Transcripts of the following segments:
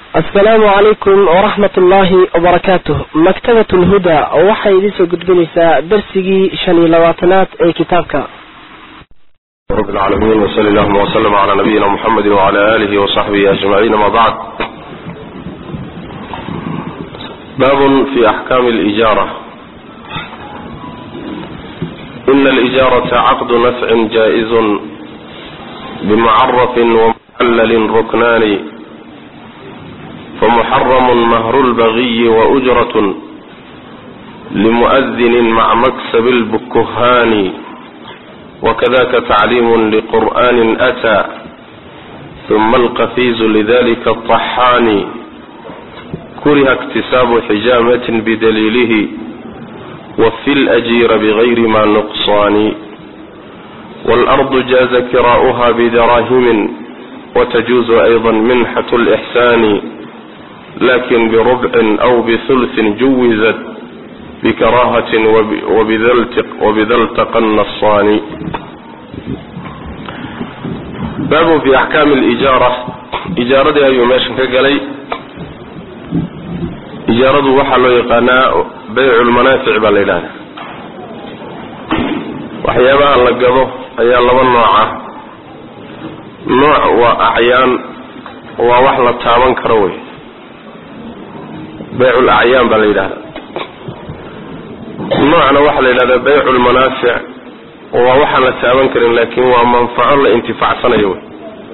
asalaamu calaykum waraxmat ullaahi wabarakaatuh maktabat lhuda waxay idin soo gudbinaysaa darsigii shan iyo labaatanaad ee kitaabka رب العالمين وصلى اللهم وسلم على نبينا محمد وعلى آله وصحبه أجمعين ما بعد باب في أحكام الإجارة إن الإجارة عقد نفع جائز بمعرف ومحلل ركنان فمحرم مهر البغي وأجرة لمؤذن مع مكسب البكهان وكذاك تعليم لقرآن أتى ثم القفيز لذلك الطحان كره اكتساب حجامة بدليله وفي الأجير بغير ما نقصان والأرض جاز كراؤها بدراهم وتجوز أيضا منحة الإحسان لكن بربع أو بثلث جوزت بكراهة وبذا التقى النصان باب في أحكام الإجارة إجارة أيو ماشن كقلي إجارة وحلو يقناء بيع المنافع بالإله waxyaabaha la gado ayaa laba nooca nooc waa acyaan waa wax la taaban karo wey baycul acyaan baa la yidhahda noocna waxaa la yidhahdaa baycu lmanaafic waa waxaan la taaban karin laakiin waa manfaco la intifacsanayo wey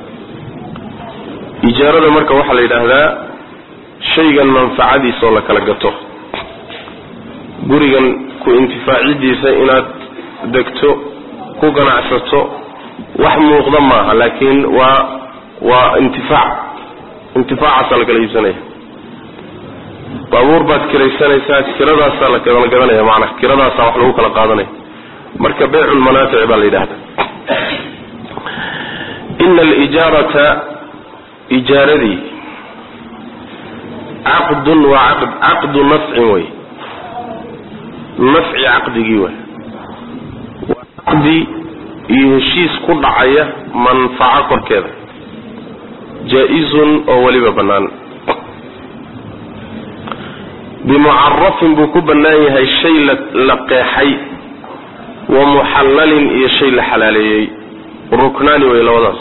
ijaarada marka waxaa la yidhaahdaa shaygan manfacadiisa oo la kala gato gurigan ku intifaacidiisa inaad degto ku ganacsato wax muuqda maaha laakiin waa waa intifaac intifaacaasaa la kala iibsanaya baabuur baad kiraysanaysaa kiradaasaa la kala gadanaya maanaa kiradaasaa wax lagu kala qaadanaya marka baycu lmanaafic baa la yidhahda ina alijaarata ijaaradii caqdun waa caqd caqdu nafcin wey nafci caqdigii wey waa caqdi iyo heshiis ku dhacaya manfaco korkeeda jaa-izun oo weliba bannaan bimucarafin buu ku bannaan yahay shay la qeexay wa muxallalin iyo shay la xalaaleeyey ruknaani wey labadaas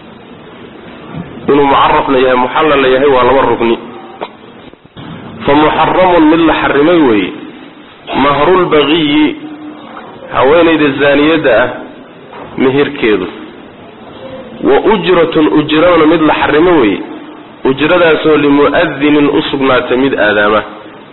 inuu mucarafna yahay muxallalna yahay waa laba rukni fa muxaramun mid la xarimay weeye mahrulbagiyi haweenayda zaaniyadda ah mehirkeedu wa ujratun ujradana mid la xarimo weeye ujradaasoo limu'adinin u sugnaata mid aadaama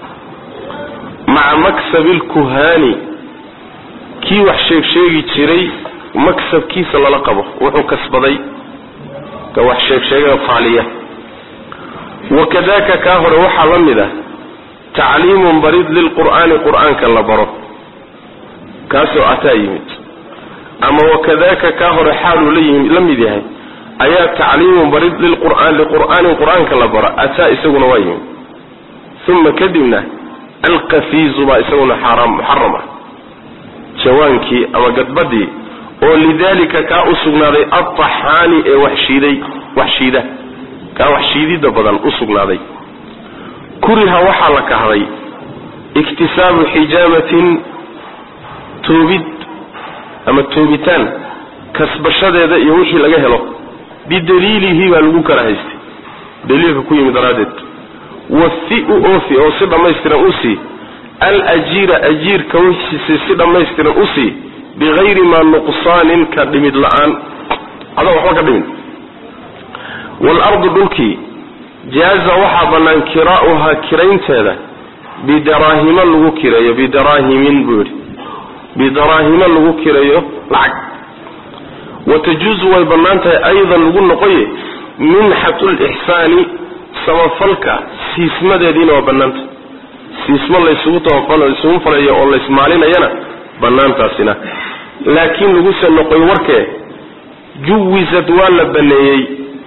maca maksabi lkuhaani kii wax sheeg sheegi jiray maksabkiisa lala qabo wuxuu kasbaday ka wax sheegsheega faaliya wakadaka kaa hore waxaa la mid ah tacliimun barid lilqur'aani qur'aanka la baro kaasoo ataa yimid ama wakadaka kaa hore xaaluu la mid yahay ayaa tacliimun barid lilqur'aan liqur'aanin qur'aanka la baro ataa isaguna waa yimid uma kadibna alqafiizu baa isaguna xaaraam muxaram ah jawaankii ama gadbadii oo lidalika kaa u sugnaaday altaxaani ee waxshiiday waxshiida kaa waxshiidida badan u sugnaaday kuriha waxaa la kahday iktisaabu xijaamatin toobid ama toobitaan kasbashadeeda iyo wixii laga helo bidaliilihi baa lagu kala haystay daliilka ku yimid daraaddeed wafi u oofi oo si dhammaystiran u sii alajiira ajiirka wixiisi si dhammaystiran u sii bigayri maa nuqsaanin ka dhimid la-aan adoo waxba ka dhimin waalardu dhulkii jaaza waxaa bannaan kiraa'uhaa kiraynteeda bidaraahimo lagu kireeyo bidaraahimin buu yidhi bidaraahimo lagu kireeyo lacag wa tajuusu way bannaan tahay aydan lagu noqoye minxatu lixsaani samafalka siismadeediina waa bannaanta siismo laysugu laysugu falayo oo laysmaalinayana bannaantaasina laakiin laguse noqoy warkee juwisad waa la baneeyey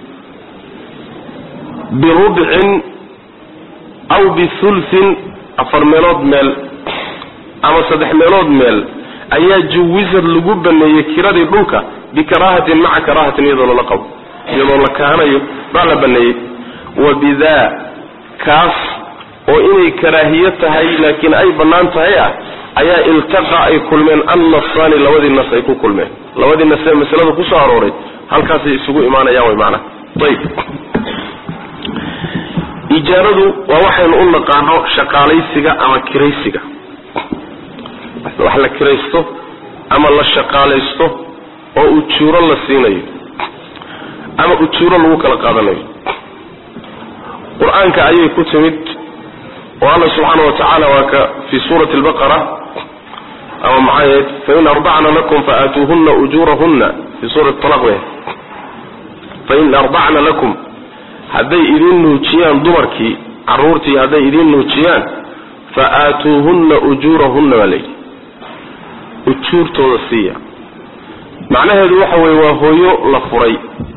birubcin aw bihulthin afar meelood meel ama saddex meelood meel ayaa juwisad lagu baneeyey kiradii dhulka bikaraahatin maca karaahatin iyadoo lala qabo iyadoo la kahanayo baa la baneeyey wa bidaa kaas oo inay karaahiyo tahay laakiin ay bannaan tahay ah ayaa iltaqa ay kulmeen annasaani labadii nas ay ku kulmeen labadii nas ee masalada kusoo arooray halkaasay isugu imaanayaan way macnaha ayib ijaaradu waa waxaynu u naqaano shaqaalaysiga ama kiraysiga wax la kiraysto ama la shaqaalaysto oo ujuuro la siinayo ama ujuuro lagu kala qaadanayo qur-aanka ayay ku timid oo alla subxaana wa tacaala waa ka fii suurati albaqara ama maxay fain ardacna lakum faatuuhuna ujuurahuna fii suurati talaq we fain ardacna lakum hadday idin nuujiyaan dumarkii caruurtii hadday idin nuujiyaan fa aatuuhunna ujuurahunna baa layidhi ujuurtooda siiya macnaheedu waxa weeye waa hooyo la furay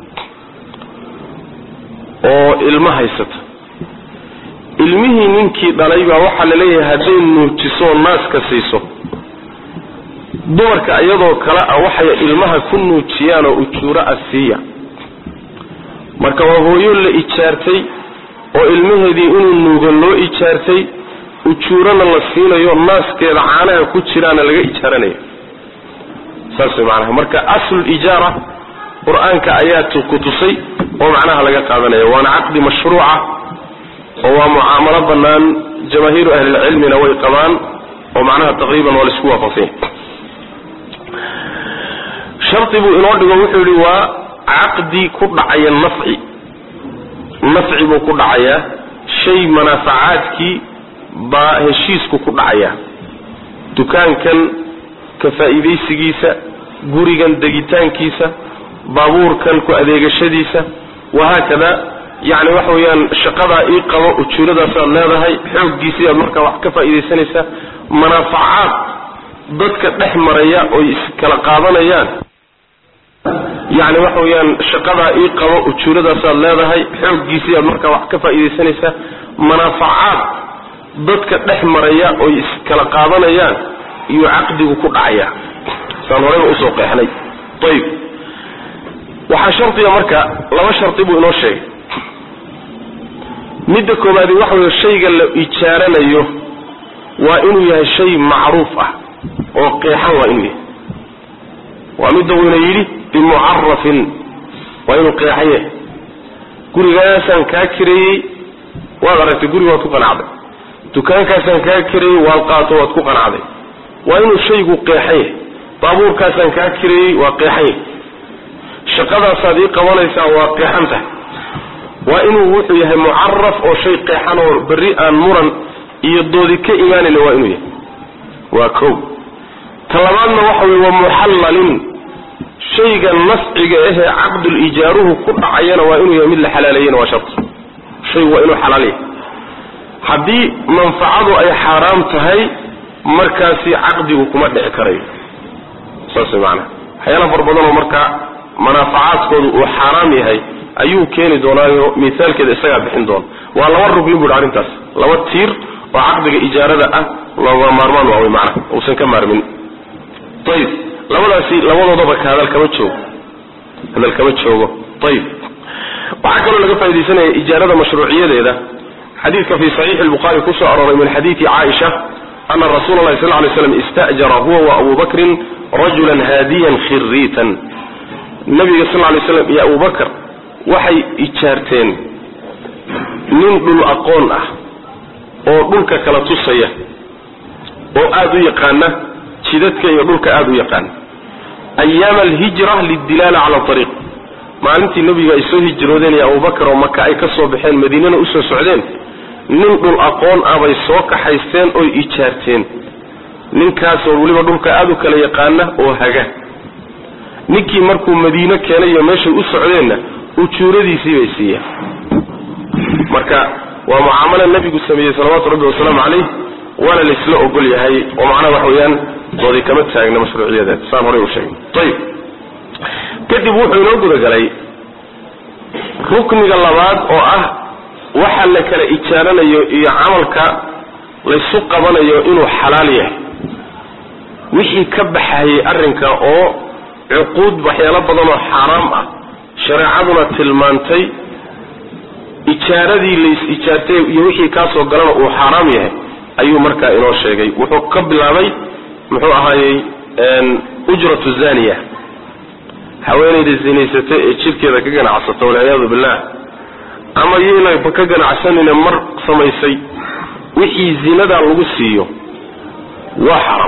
oo ilmo haysata ilmihii ninkii dhalay baa waxaa la leeyahay hadday nuujiso naaska siiso dumarka iyadoo kale ah waxay ilmaha ku nuujiyaan oo ujuuro ah siiya marka waa hooyo la ijaartay oo ilmaheedii inuu nuugo loo ijaartay ujuurana la siinayo naaskeeda caanaha ku jiraana laga ijaaranayo saas way macnaha marka aslul ijaara qur-aanka ayaa ku tusay oo macnaha laga qaadanaya waana caqdi mashruuca oo waa mucaamalo bannaan jamaahiiru ahlilcilmina way qabaan oo macnaha taqriiban waa laisku waafaqsanya shardi buu inoo dhigo wuxuu yihi waa caqdi ku dhacaya nafci nafci buu ku dhacayaa shay manaafacaadkii baa heshiisku ku dhacaya dukaankan ka faa'iidaysigiisa gurigan degitaankiisa baabuurkan ku adeegashadiisa wahaakada yacni waxa weeyaan shaqadaa ii qabo ujuuradaasaad leedahay xooggiisii aad markaa wax ka faa'iidaysanaysaa manaafacaad dadka dhex maraya oy iskala qaadanayaan yacni waxa weeyaan shaqadaa ii qabo ujuuradaasaad leedahay xooggiisii aad markaa wax ka faa'iidaysanaysaa manaafacaad dadka dhex maraya oy iskala qaadanayaan iyuu caqdigu ku dhacaya saan horeyba usoo qeexnay ayib waxaa shardiga marka laba shardi buu inoo sheegay midda koobaadi waxa weeye shayga la ijaaranayo waa inuu yahay shay macruuf ah oo qeexan waa inuu yahay waa midda uuna yidhi bimucarafin waa inuu qeexan yahay gurigaasaan kaa kireeyey waad aragtay guriga waad ku qanacday dukaankaasaan kaa kireeyey waad qaato waad ku qanacday waa inuu shaygu qeexan yahay baabuurkaasaan kaa kireeyey waa qeexan yahay shaqadaasaad ii qabanaysaa waa qeexan tahay waa inuu wuxuu yahay mucaraf oo shay qeexan oo berri aan muran iyo doodi ka imaanayna waa inuu yahay waa kow ta labaadna waxa weye waa muxallalin shayga nasciga ahee caqdul ijaaruhu ku dhacayana waa inuu yahay mid la xalaaleeyena waa shart shaygu waa inuu xalaal yahay haddii manfacadu ay xaaraam tahay markaasi caqdigu kuma dhici karayo saas way macanaha waxyaala fara badanoo markaa manaafacaadkoodu uu xaaraam yahay ayuu keeni doonaayo mithaalkeeda isagaa bixin doona waa laba rugni bu arrintaas laba tiir oo caqdiga ijaarada ah looga maarmaan waa wy macnaha uusan ka maarmin ayib labadaasi labadoodaba ka hadal kama joogo hadal kama joogo ayib waxaa kaloo laga faa'idaysanaya ijaarada mashruuciyadeeda xadiidka fi saxiixi lbukhari kusoo arooray min xadiidi caaisha ana rasuula allahi sal lay slam istajara huwa wa abu bakrin rajulan haadiyan khiriitan nabiga sal lay slam iyo abu bakr waxay ijaarteen nin dhul aqoon ah oo dhulka kala tusaya oo aada u yaqaana jidadka iyo dhulka aada u yaqaana ayaama alhijra lidilaala cala ariiq maalintii nebiga ay soo hijroodeen iyo abubakar oo maka ay ka soo baxeen madiinana usoo socdeen nin dhul aqoon ah bay soo kaxaysteen oy ijaarteen ninkaasoo weliba dhulka aada u kala yaqaana oo haga ninkii markuu madiino keenay iyo meeshay u socdeenna ujuuradiisii bay siiyeen marka waa mucaamalo nebigu sameeyey salawaatu rabbi wasalaamu calayh waana laysla ogol yahay oo macnaha waxa weeyaan doodi kama taagna mashruuciyadeed saan horey u sheegay ayib kadib wuxuu inoo gudagalay rukniga labaad oo ah waxa la kala ijaaranayo iyo camalka laysu qabanayo inuu xalaal yahay wixii ka baxayay arrinka oo cuquud waxyaalo badan oo xaaraam ah shareecaduna tilmaantay ijaaradii lays ijaartay iyo wixii kaasoo galana uu xaaraam yahay ayuu markaa inoo sheegay wuxuu ka bilaabay muxuu ahaayey ujratu zaniya haweenayda zinaysata ee jirkeeda ka ganacsata walciyaadu billah ama yaynaba ka ganacsanine mar samaysay wixii zinadaa lagu siiyo waa xaraam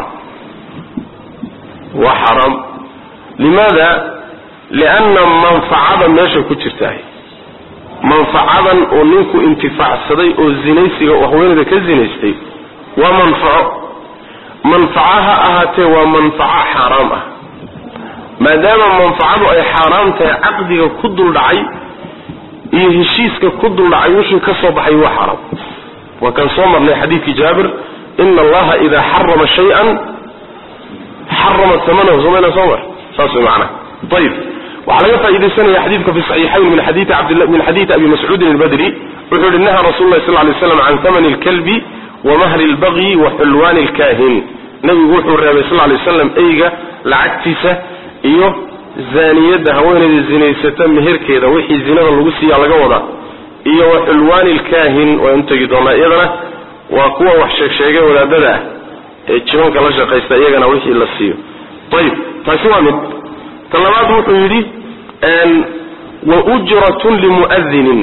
waa xaraam limaada lianna manfacada meesha ku jirtahay manfacadan oo ninku intifaacsaday oo zinaysiga oo haweenayda ka zinaystay waa manfaco manfaco ha ahaatee waa manfaco xaaraam ah maadaama manfacadu ay xaaraam tahay caqdiga ku duldhacay iyo heshiiska ku duldhacay wixii ka soo baxay waa xaaraam waa kan soo marnay xadiidkii jaabir ina allaha idaa xarama shay-an xarama amanahu somayna soo mar saas way macnaha ayib waxaa laga faaidaysanaya xadiidka fi saxiixayn min xadiidi abd min xadiidi abi mascuudin albadri wuxuu yihi naha rasul lahi sal lay slam can hamani lkalbi wa mahri lbagyi wa xulwaani lkahin nabigu wuxuu reebay sal lay slam eyga lacagtiisa iyo zaaniyadda haweenayda zinaysata meherkeeda wixii zinada lagu siiya laga wadaa iyo wa xulwaani lkahin waynu tegi doonaa iyadana waa kuwa wax sheegsheegay wadaadada ah ee jibanka la shaqaysta iyagana wixii la siiyo ayib taasi waa mid ta labaad wuxuu yidhi wa ujratun limu'adinin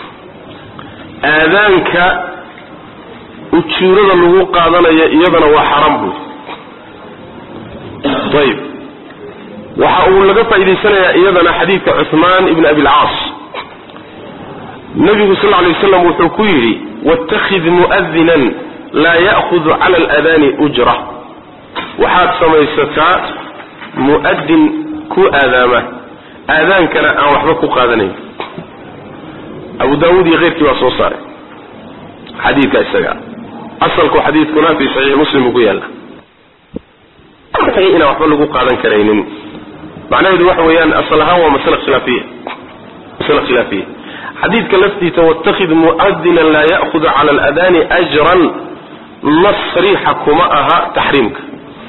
aadaanka ujuurada lagu qaadanaya iyadana waa xaram buy ayib waxa uu laga faa'idaysanayaa iyadana xadiidka cuhmaan ibn abi lcaas nabigu sal lay waslam wuxuu ku yidhi waاtakhid mu'adinan laa ya'hudu cala aladaani ujra waxaad samaysataa mu'adin ku aadaama aadaankana aan waxba ku qaadanayn abu daawuud iyo keyrkii baa soo saaray xadiidka isaga asalku xadiidkuna fi saxiix muslim uu ku yaalla inaan waxba lagu qaadan karaynin macnaheedu waxa weeyaan asal ahaan waa masale khilaafiya masale khilaafiya xadiidka laftiisa watakid mu'adinan laa ya'hudu cala aladaani ajran nas sariixa kuma aha taxriimka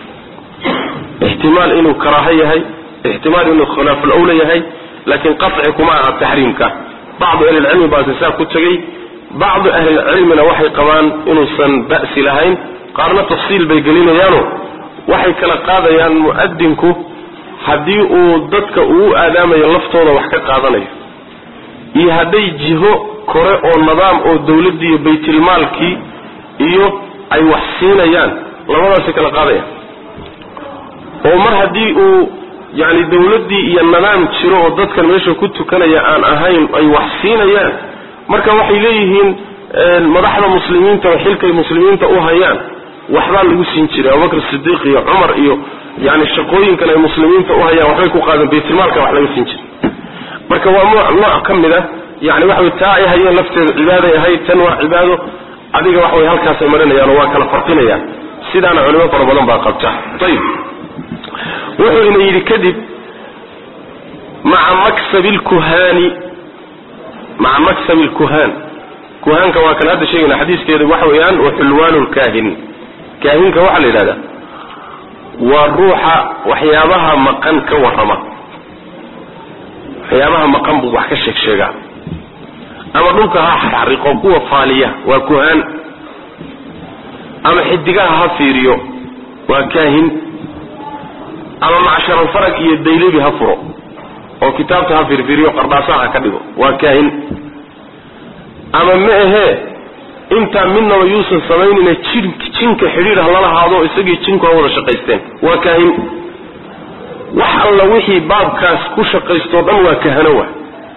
ixtimaal inuu karaaho yahay ixtimaal inuu khilaafulawla yahay laakiin qaci kuma aha taxriimka bacdu ahlilcilmi baase saa ku tegey bacdu ahlilcilmina waxay qabaan inuusan ba'si lahayn qaarna tafsiil bay gelinayaano waxay kala qaadayaan mu'adinku haddii uu dadka uu aadaamayo laftooda wax ka qaadanayo iyo hadday jiho kore oo nidaam oo dawladdii iyo baytilmaalkii iyo ay wax siinayaan labadaasay kala qaadayaan oo mar haddii uu yani dawladdii iyo nidaam jiro oo dadkan meesha ku tukanaya aan ahayn ay wax siinayaan marka waxay leeyihiin madaxda muslimiinta oo xilkay muslimiinta u hayaan waxbaa lagu siin jiray abubakr sidiiq iyo cumar iyo yani shaqooyinkan ay muslimiinta u hayaan waxbay ku qaadeen baytilmaalka wax laga siin jiray marka waa nooc ka mid a yani waxa wey taa ay hayeen lafteeda cibaaday ahayd tan waa cibaado adiga waxa way halkaasay marinayaan oo waa kala farqinayaan sidaana culimo fara badan baa qabta ayib wuxuu ina yidhi kadib maca maksabi lkuhaani maca maksabi lkuhaan kuhaanka waa kan hadda sheegayna xadiiskeedu waxa weeyaan wa xulwaanu lkaahin kaahinka waxaa la yidhahdaa waa ruuxa waxyaabaha maqan ka warrama waxyaabaha maqan buu wax ka sheeg sheegaa ama dhulka ha xariqo kuwa faaliya waa kuhaan ama xidigaha ha fiiriyo waa kaahin ama macsharalfarag iyo daylebi ha furo oo kitaabta ha fiirfiiriyo qardhaasaha ha ka dhigo waa kaahin ama ma ahee intaa midnaba yuusan samaynayna jin jinka xidhiir ha lala haado isagii jinku ha wada shaqaysteen waa kaahin wax alla wixii baabkaas ku shaqaystoo dhan waa kahano wa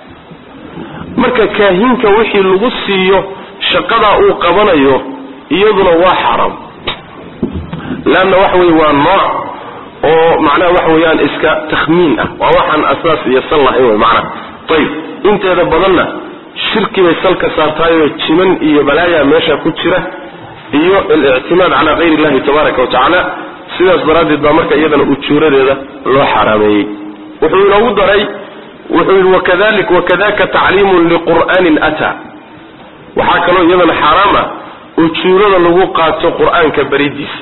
marka kaahinka wixii lagu siiyo shaqadaa uu qabanayo iyaduna waa xaaraam leanna waxa weye waa nooc oo macnaha waxa weeyaan iska takhmiin ah waa waxaan asaas iyo sal lahayn wey macnaha ayib inteeda badanna shirki bay salka saartaayoo jiman iyo balaaya meesha ku jira iyo alictimaad calaa kayr illahi tabaaraka wa tacaala sidaas daraaddeed baa marka iyadana ujuuradeeda loo xaraameeyey wuxuu inoogu daray wuxuu yidhi wakadalik wakadaka tacliimun liqur'aanin ataa waxaa kaloo iyadana xaaraam ah ujuurada lagu qaato qur'aanka baridiisa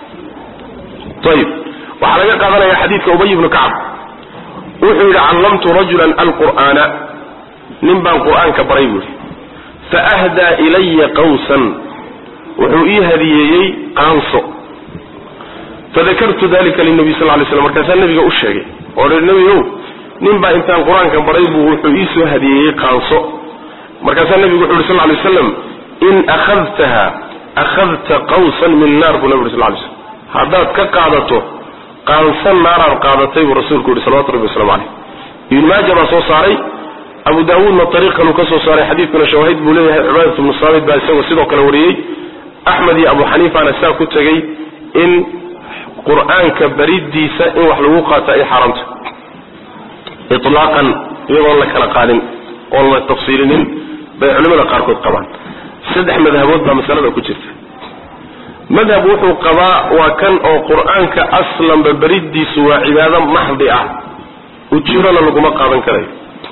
ayib waxaa laga qaadanaya xadiidka ubay ibnu kacab wuxuu yidhi callamtu rajulan alqur'aana nin baan qur'aanka baray buu yidhi faahdaa ilaya qawsan wuxuu ii hadiyeeyey qaanso fadakartu dalika linabiy sal lay slam markaasaa nabiga u sheegay oo hi nebigow nin baa intaan qur-aanka baray buu wuxuu ii soo hadiyeeyey qaanso markaasaa nebigu wuxu uhi sal lay waslam in akhadtaha akhadta qawsan min naar buu nabi uri sal lay slam haddaad ka qaadato qaansan naaraad qaadatay buu rasuulku yihi salawatu rabbi waslamu caleyh ibn maaja baa soo saaray abu daawuudna ariiq kaluu ka soo saaray xadiidkuna shawaahid buu leeyahay cibaadat bnu saamid baa isagoo sidoo kale wariyey axmed iyo abu xaniifana saa ku tegey in qur-aanka baridiisa in wax lagu qaato ay xaaraamta ilaaqan iyadoon la kala qaadin oon la tafsiilinin bay culimada qaarkood qabaan saddex madhabood baa masalada ku jirta madhab wuxuu qabaa waa kan oo qur-aanka aslanba beridiisu waa cibaado maxdi ah ujirona laguma qaadan karayo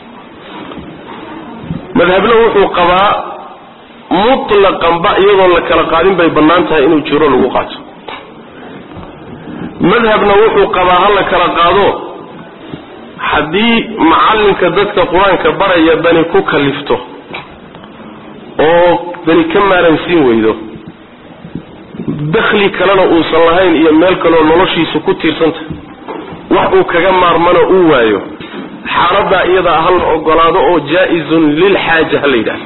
madhabna wuxuu qabaa mutlaqanba iyadoon la kala qaadin bay bannaan tahay in ujiro lagu qaato madhabna wuxuu qabaa ha la kala qaado haddii macallinka dadka qur-aanka baraya dani ku kalifto oo dani ka maaransiin weydo dakhli kalena uusan lahayn iyo meel kaleoo noloshiisu ku tiirsanta wax uu kaga maarmano uu waayo xaaladaa iyadaa ha la ogolaado oo jaa-izun lilxaaja ha la yidhahdo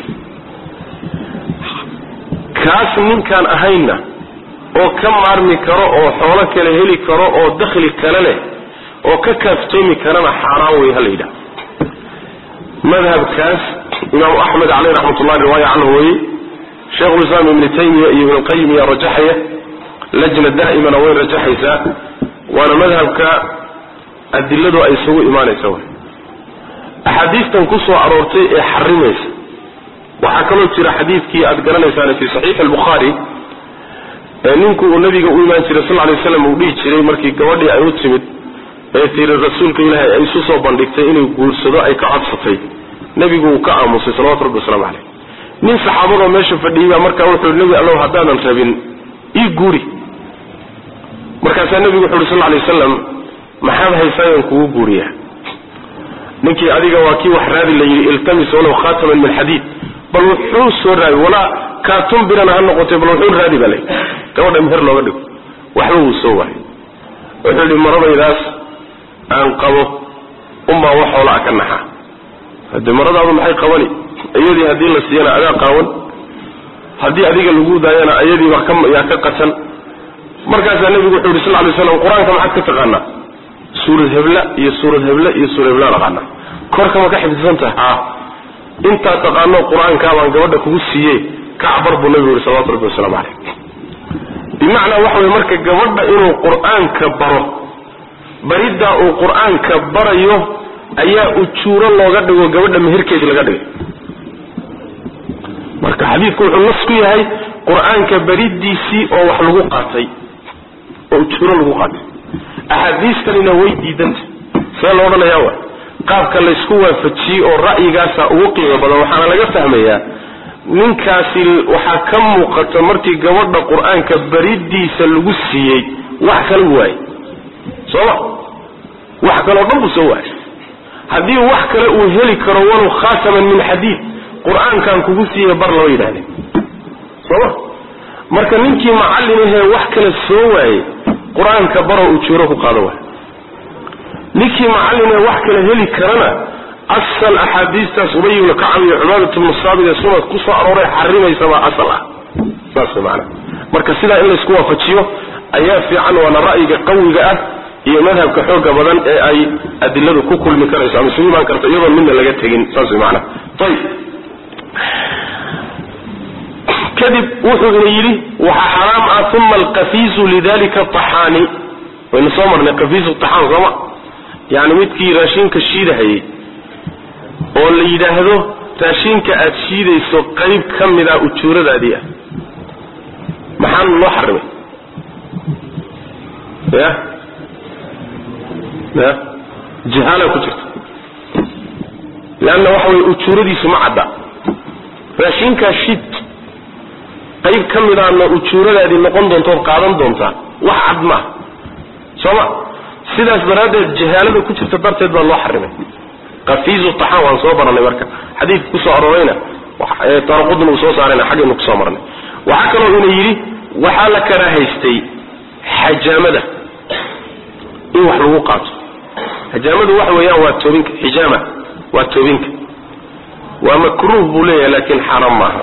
kaas ninkaan ahaynna oo ka maarmi karo oo xoolo kale heli karo oo dakhli kale leh oo ka kaaftoomi karana xaaraan wey ha la yidhahdo madhabkaas imaamu axmed caleyh raxmatullahi riwaaya canhu weye sheikhulislaam ibni taymiya iyo ibnulqayim ayaa rajaxaya lajna daa'imana way rajaxaysaa waana madhabka adiladu ay isugu imaanaysa w axaadiistan ku soo aroortay ee xarimaysa waxaa kaloo jira xadiidkii aad garanaysaan fi saxiixi albukhaari ee ninku uu nabiga u imaan jiray sal lay slam uu dhihi jiray markii gabadhii ay u timid ee tiri rasuulka ilaahay ay isu soo bandhigtay inuu guursado ay ka codsatay nebigu uu ka aamusay salawatu rabbi waslamu caleyh nin saxaabadoo meesha fadhiyey baa markaa wuxuu yhi nebi allow haddaanan rabin ii guuri markaasaa nebigu wuxu uhi sal lay wasalam maxaad haysaayan kugu guuriya ninkii adiga waa kii wax raadi la yidhi iltamis walow khataman min xadiid bal wuxuu soo raadi walaa kaatun birana ha noqotay bal wuxuu raadi baa lay gabadha meher looga dhigo waxba wuu soo waayay wuxuu yidhi maradaydaas aan qabo unbaa wax hoolaa ka naxa hade maradaadu maxay qabani iyadii haddii la siiyana adaa qaawan haddii adiga lagu daayana ayadiiba yaa ka qatan markaasaa nebigu wuxuu yidhi sal lay slam qur-aanka maxaad ka taqaanaa suurad hebla iyo suurad heble iyo suurad hebla taqaana korka ma ka xifdisan tahay a intaa taqaano qur-aankaa baan gabadha kugu siiye kacbar buu nabigu yihi salawatu rabbi wasalaamu caleyh bimacnaa waxa weye marka gabadha inuu qur-aanka baro bariddaa uu qur-aanka barayo ayaa ujuuro looga dhigo gabadha meherkeedii laga dhigay marka xadiidku wuxuu nas ku yahay qur-aanka baridiisii oo wax lagu qaatay oo ujuuro lagu qaatay axaadiistanina way diidanta see lo odhanayaa wa qaabka laysku waafajiyey oo ra'yigaasa ugu qiimo badan waxaana laga fahmayaa ninkaasi waxaa ka muuqata markii gabadha qur-aanka baridiisa lagu siiyey wax kala waayey sooma wax kaleo dhan buu soo waayay haddii wax kale uu heli karo walow khaataman min xadiid qur-aankan kugu siiya bar lama yidhahdeen sooma marka ninkii macallinahee wax kale soo waayey qur-aanka baroo ujuuro ku qaado waay ninkii macallinee wax kale heli karana asal axaadiistaas ubay ibnu kacab iyo cubaadat bnu saabit ee sunad ku soo arooray xarimaysabaa asal ah saas way maanaa marka sidaa in laysku waafajiyo ayaa fiican waana ra'yiga qawiga ah iyo madhabka xooga badan ee ay adiladu ku kulmi karayso ama isugu imaan karto iyadoon midna laga tegin saas way maanaa ayib kadib wuxuu ina yidhi waxaa xaraam ah uma alkafiisu lidalika axaani waynu soo marnay kafiisu axaan sooma yani midkii raashinka shiidahayay oo la yidhaahdo raashinka aad shiidayso qayb ka mid a ujuuradaadii ah maxaan loo xarimay ya ya jahaala ku jirta leanna waxa weye ujuuradiisu ma cadda raashinkaa shid qayb ka midaana ujuuradaadii noqon doontood qaadan doontaa wax cad maaha sooma sidaas daraaddeed jahaalada ku jirta darteed baa loo xarimay kafiizu taxaan waan soo baranay marka xadiidka kusoo arorayna taaraqudna uu soo saarayna xaggaynu kusoo marnay waxaa kaloo ina yidhi waxaa la karaahaystay xajaamada in wax lagu qaato xajaamadu waxa weeyaan waa toobinka xijaama waa toobinka waa makruuh buu leeyahay laakiin xaaraam maaha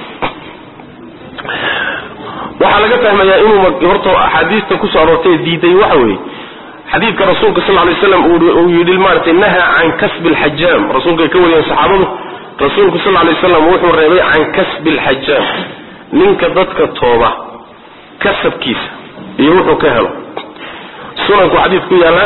waxaa laga fahmayaa inuu horta axaadiista kusoo aroortay diiday waxa weeye xadiidka rasuulka sal lay slam uu yidhi maaragtay naha can kasbi alxajaam rasuulka ay ka wariyeen saxaabadu rasuulku sal lay slam wuxuu reebay can kasbi alxajaam ninka dadka tooba kasabkiisa iyo wuxuu ka helo sunanku xadiid ku yaala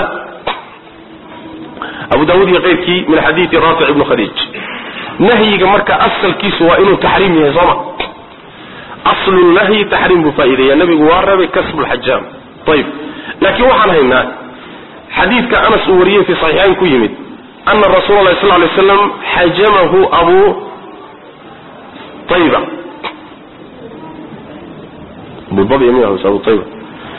abu daawud iyo keyrkii min xadiidi raafic ibnu khadiij nahyiga marka asalkiisu waa inuu taxriim yahay sooma aslu nahyi taxriim buu faa'iideeya nabigu waa reebay kasbu lxajaam ayib laakiin waxaan haynaa xadiidka anas uu wariyey fi saxiixayn ku yimid ana rasuula allahi sal lay slam xajamahu abu ayba abu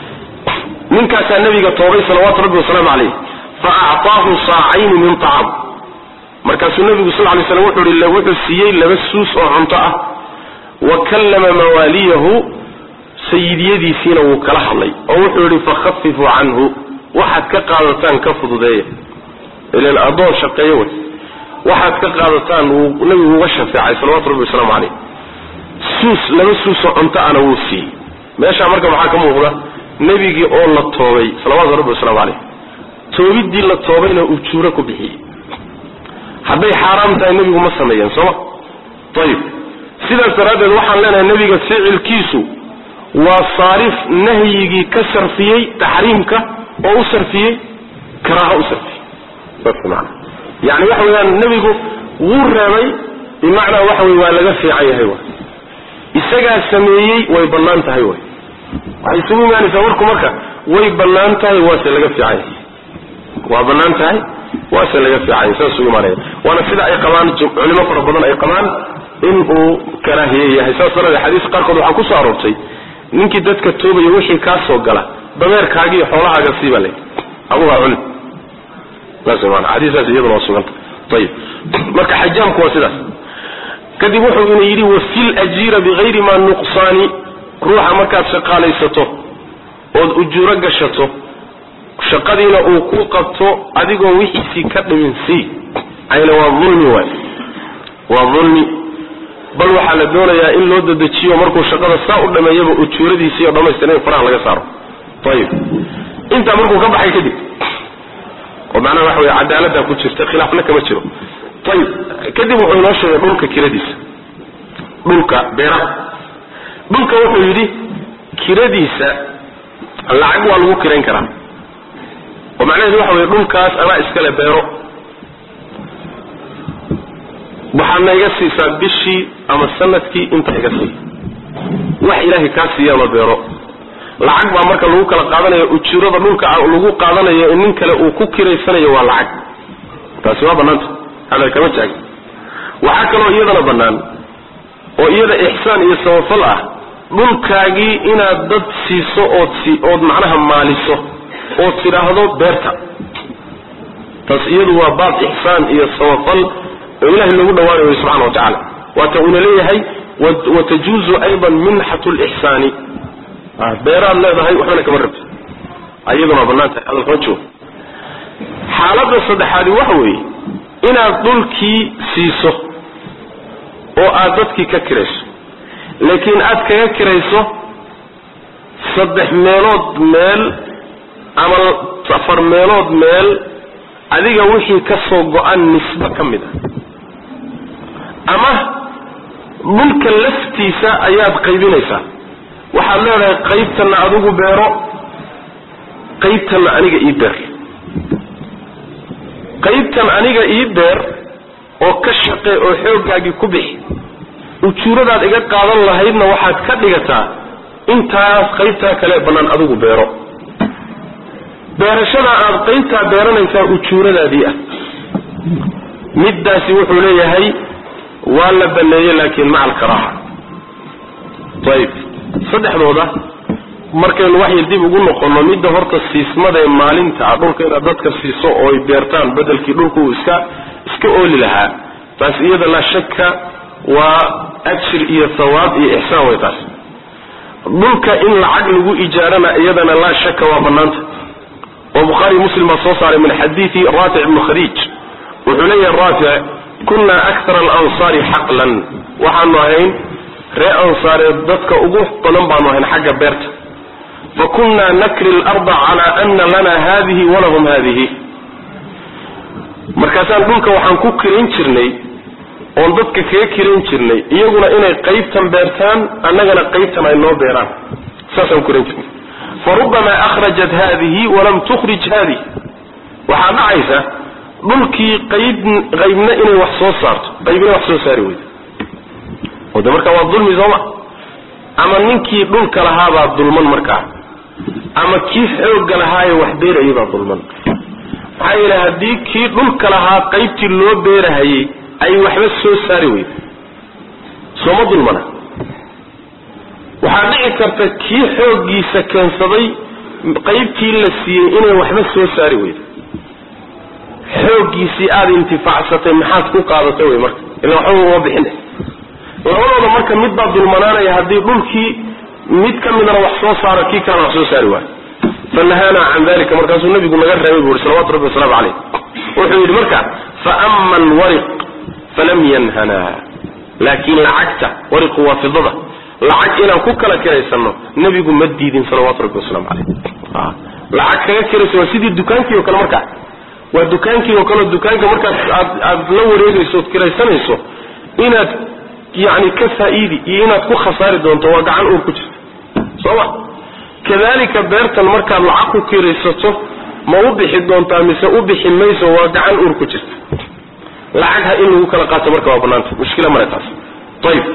ninkaasaa nabiga toobay salawaatu rabbi wasalaamu calayh fa acطaahu saacayni min طacaam markaasuu nabigu sal lay slam wuxuu i wuxuu siiyey laba suus oo cunto ah wa kallama mawaaliyahu sayidiyadiisiina wuu kala hadlay oo wuxuu yihi fakhafifuu canhu waxaad ka qaadataan ka fududeeya ilan addoon shaqeeyo wey waxaad ka qaadataan wuu nabigu uga shafeecay salawatu rabbi wasalaamu calayh suus laba suusoo cunto ana wuu siiyey meeshaa marka maxaa ka muuqda nebigii oo la toobay salawatu rabbi wasalaamu calayh toobiddii la toobayna ujuuro ku bixiyey hadday xaaraam tahay nebigu ma sameeyeen sooma ayib sidaas daraaddeed waxaan leenahay nebiga ficilkiisu waa saarif nahyigii ka sarfiyey taxriimka oo u sarfiyey karaaho u sarfiyey saas maana yani waxa weeyaan nebigu wuu reebay bimacnaa waxa wey waa laga fiican yahay wa isagaa sameeyey way bannaan tahay way waxay isugu imaanaysaa warku marka way bannaan tahay waase laga fiican yahay waa bannaan tahay waase laga fiican yahay saas ugu imaanaya waana sida ay qabaan culimo fara badan ay qabaan in uu karaahiye yahay saas daraadee xadiis qaarkood waxaa kusoo aroortay ninkii dadka toobaya wixii kaa soo gala dameerkaaga iyo xoolahaaga siiba le adugaa cuni saas maana xadiisaas iyaduna waa suganta ayib marka xajaamku waa sidaas kadib wuxuu ina yidhi wafil ajiira bigayri ma nuqsaani ruuxa markaad shaqaalaysato ood ujuuro gashato shaqadiina uu ku qabto adigoo wixiisii ka dhimin sii ayna waa ulmi waay waa ulmi bal waxaa la doonayaa in loo dadejiyo markuu shaqada saa u dhameeyaba ujuuradiisii oo dhamaystiran in faraha laga saaro ayib intaa markuu ka baxay kadib oo macnaha waxa wey cadaalada ku jirta khilaafna kama jiro ayib kadib wuxuu inoo sheegay dhulka kiradiisa dhulka beeraha dhulka wuxuu yidhi kiradiisa lacag waa lagu kirayn karaa oo macnaheedu waxa wey dhulkaas anaa iskale beero waxaadna iga siisaa bishii ama sanadkii inta iga sii wax ilaahay kaa siiyaama beero lacag baa marka lagu kala qaadanayo ujuurada dhulka lagu qaadanayo nin kale uu ku kiraysanayo waa lacag taasi waa bannaanta hadal kama jaag waxaa kaloo iyadana bannaan oo iyada ixsaan iyo samafal ah dhulkaagii inaad dad siiso ood si ood macnaha maaliso ood tidhaahdo beerta taas iyadu waa baab ixsaan iyo samafal oo ilahay lagu dhawaanayo subxana wa tacala waata uuna leeyahay watajuuzu aydan minxatu lixsaani beeraad leedahay waxbana kama rabti iyaduna waa bannaan tahay hadalkama joogo xaaladda saddexaadi waxa weeye inaad dhulkii siiso oo aad dadkii ka kirayso laakiin aad kaga kirayso saddex meelood meel ama afar meelood meel adiga wixii ka soo go-an nisbe ka mid a ama dhulka laftiisa ayaad qaybinaysaa waxaad leedahay qaybtanna adigu beero qaybtanna aniga ii beer qaybtan aniga ii beer oo ka shaqe oo xooggaagii ku bixi ujuuradaad iga qaadan lahaydna waxaad ka dhigataa intaas qaybtaa kale bannaan adigu beero beerashada aad qaybtaa beeranaysaa ujuuradaadii ah middaasi wuxuu leeyahay waa la baneeyey laakiin maca alkaraaha ayib saddexdooda markaynu wax yar dib ugu noqonno midda horta siismadaee maalinta ah dhulka inaad dadka siiso oo ay beertaan bedelkii dhulku uu iska iska ooli lahaa taas iyada laa shakka waa ajir iyo thawaab iyo ixsaan way taas dhulka in lacag lagu ijaarana iyadana laa shaka waa banaanta oo bukhaari muslim baa soo saaray min xadiidi raafic ibnu khadiij wuxuu leeyahay raafic kunna akthara alansaari xaqlan waxaanu ahayn ree ansaareed dadka ugu badan baanu ahayn xagga beerta fa kunna nakri larda cala ana lana hadihi walahum hadihi markaasaan dhulka waxaan ku kiran jirnay oon dadka kaga kiran jirnay iyaguna inay qaybtan beertaan annagana qaybtan ay noo beeraan saasaan ku kiran jirnay fa rubamaa akhrajat hadihi walam tukhrij hadihi waxaa dhacaysa dhulkii qayb qaybna inay wax soo saarto qaybna wax soo saari weydo oo de markaa waa dulmi sooma ama ninkii dhulka lahaabaa dulman markaa ama kii xoogga lahaaye wax beerayay baa dulman maxaa yeele haddii kii dhulka lahaa qaybtii loo beerahayay ay waxba soo saari weydo sooma dulmana waxaa dhici karta kii xooggiisa keensaday qaybtii la siiyey inay waxba soo saari weydo xooggiisii aada intifaacsatay maxaad ku qaadatay wey marka ila waxba uma bixin labadooda marka mid baa dulmanaanaya haddii dhulkii mid ka midana wax soo saaro kii kalena wax soo saari waayo fanahaana can dalika markaasuu nabigu naga reebay bu uri salawatu rabbi wasalaamu caleyh wuxuu yidhi marka faama alwariq falam yanhana laakiin lacagta wariqu waa fidada lacag inaan ku kala kiraysano nebigu ma diidin salawaatu rabbi wasalaamu caleyh lacag kaga kiraysa waa sidii dukaankii oo kale markaa waa dukaankii oo kaleo dukaanka markaad aad aad la wareegayso ood kiraysanayso inaad yani ka faa-iidi iyo inaad ku khasaari doonto waa gacan uur ku jirta soo ma kadalika beertan markaad lacag ku kiraysato ma u bixi doontaa mise u bixi mayso waa gacan uur ku jirta lacag ha in lagu kala qaato marka waa banaanta mushkila male taas ayib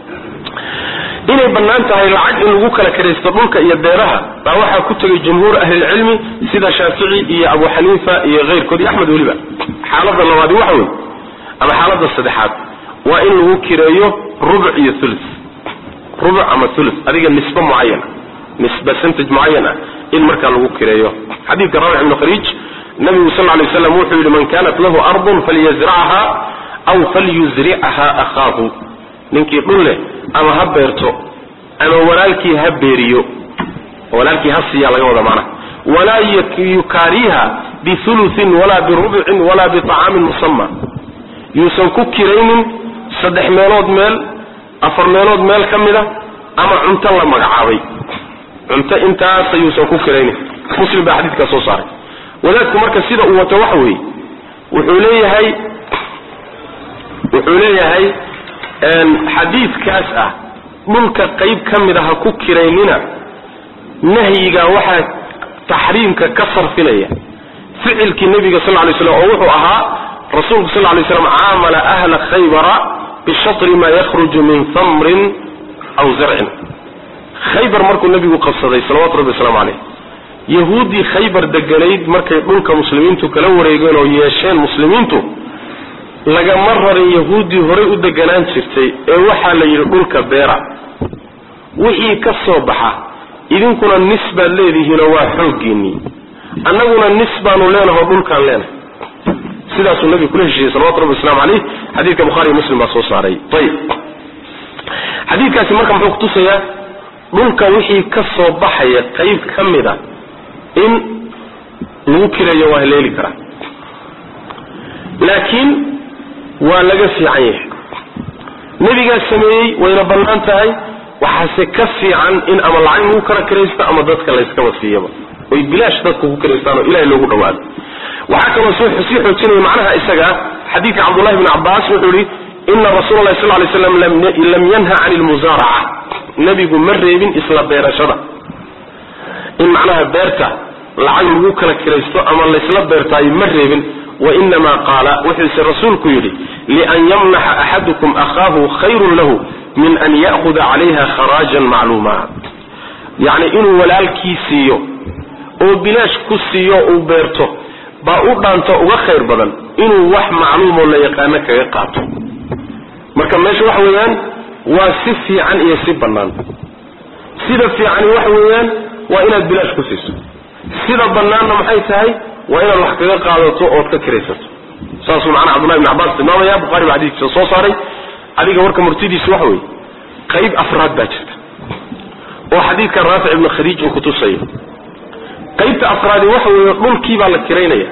inay bannaan tahay lacag in lagu kala kiraysto dhulka iyo beeraha baa waxaa ku tegay jumhuur ahlilcilmi sida shaafici iyo abu xaniifa iyo keyrkood iyo axmed weliba xaalada labaadi waxa wey ama xaalada saddexaad waa in lagu kireeyo rubuc iyo ulu rubuc ama ulu adiga nisbe mucayana nis percentage mucayan ah in markaa lagu kireeyo xadiidka rawax ibnu khariij nabigu sal lay slam wuxuu yidhi man kanat lahu ardun falyazracha aw falyuzricha akhaahu ninkii dhul leh ama ha beerto ama walaalkii ha beeriyo walaalkii ha siiya laga wada maana walaa yukaariha biuluin walaa birubcin walaa biطacaamin musama yuusan ku kiraynin saddex meelood meel afar meelood meel ka mida ama cunto la magacaabay cunto intaasa yuusan ku kiraynin muslim baa xadiidkaa soo saaray wadaadku marka sida uu wato waxa weeye wuxuu leeyahay wuxuu leeyahay xadiidkaas ah dhulka qayb ka mid a ha ku kiraynina nahyiga waxaa taxriimka ka sarfinaya ficilkii nebiga sal lay slam oo wuxuu ahaa rasuulku sal lay slam caamala ahla khaybara bishatri ma yakhruju min tamrin aw zarcin khaybar markuu nebigu qabsaday salawatu rabbi waslamu caleyh yahuuddii khaybar deganayd markay dhulka muslimiintu kala wareegeen oo yeesheen muslimiintu lagama rarin yahuuddii horay u deganaan jirtay ee waxaa la yidhi dhulka beera wixii ka soo baxa idinkuna nis baad leedihiinoo waa xooggiinnii annaguna nis baanu leenaho dhulkaan leenahay sidaasuu nabigu kula heshiiyey salawatu rabbi waslamu caleyh xadiidka buhariiyo muslim baa soo saaray ayib xadiidkaasi marka muxuu kutusayaa dhulka wixii ka soo baxaya qayb ka mid a in lagu kireeyo waa haleeli karaa laakiin waa laga fiican yahay nebigaa sameeyey wayna bannaan tahay waxaase ka fiican in ama lacag lagu kala kiraysto ama dadka layskaba siiyaba oy bilaash dadka ku kiraystaan oo ilahay loogu dhawaado waxaa kaloo sii xoojinaya macnaha isaga xadiidka cabdullahi bni cabbaas wuxuu yihi ina rasuula lahi sal lay slam lam yanha can lmusaaraca nebigu ma reebin isla beerashada in macnaha beerta lacag lagu kala kiraysto ama laysla beertaayo ma reebin wainama qaala wuxuuse rasuulku yidhi lian yamnaxa axadukum akhaahu khayrun lahu min an ya'huda calayha kharaajan macluuma yacni inuu walaalkii siiyo oo bilaash ku siiyo uu beerto baa u dhaanto uga khayr badan inuu wax macluumoo la yaqaano kaga qaato marka meesha waxa weeyaan waa si fiican iyo si bannaan sida fiicani waxa weeyaan waa inaad bilaash ku siiso sida bannaanna maxay tahay waa inaad wax kaga qaadato ood ka kiraysato saasuu macnaha cabdullahi ibn cabbaas tilmaamaya bukhari baa xadiiskiisa soo saaray adiga warka murtidiisu waxa weeye qayb afraad baa jirta oo xadiidka raafic ibnu khadiij uu kutusayo qaybta afraadi waxa weeye dhulkii baa la kiraynaya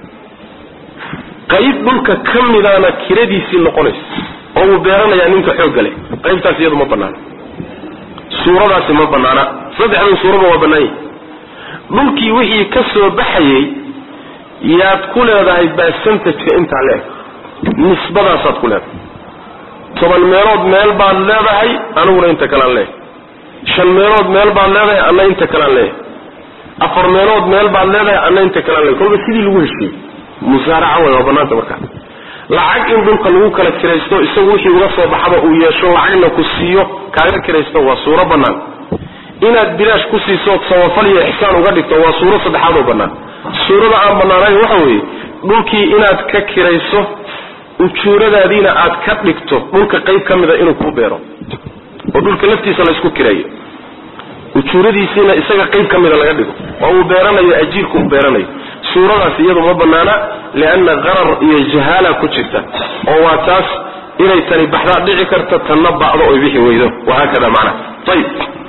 qayb dhulka ka midaana kiradiisii noqonaysa oo uu beeranayaa ninka xoogga leh qaybtaas iyadu ma banaana suuradaasi ma banaana saddexdan suuraba waa bannaan yahi dhulkii wixii ka soo baxayey yaad ku leedahay basantajka intaa leeg nisbadaasaad ku leedahay toban meelood meel baad leedahay aniguna inta kalean leeyahay shan meelood meel baad leedahay anna inta kalean leeyahay afar meelood meel baad leedahay anna inta kalean leeyahay kolba sidii lagu heshiiyey musaaraca way waa banaanta markaa lacag in dhulka lagu kala kiraysto isagu wixii uga soo baxaba uu yeesho lacagna ku siiyo kaaga kiraysto waa suuro bannaan inaad bilaash ku siiso samafal iyo ixsaan uga dhigto waa suuro saddexaad oo bannaan suurada aan bannaanayn waxa weeye dhulkii inaad ka kirayso ujuuradaadiina aad ka dhigto dhulka qayb ka mida inuu kuu beero oo dhulka laftiisa laysku kireeyo ujuuradiisiina isaga qayb ka mida laga dhigo oo uu beeranayo ajiirku uu beeranayo suuradaas iyadu ma banaana lianna qarar iyo jahaala ku jirta oo waa taas inay tani baxdaa dhici karta tanna ba'do oy bixi weydo wahaakada macnaha ayib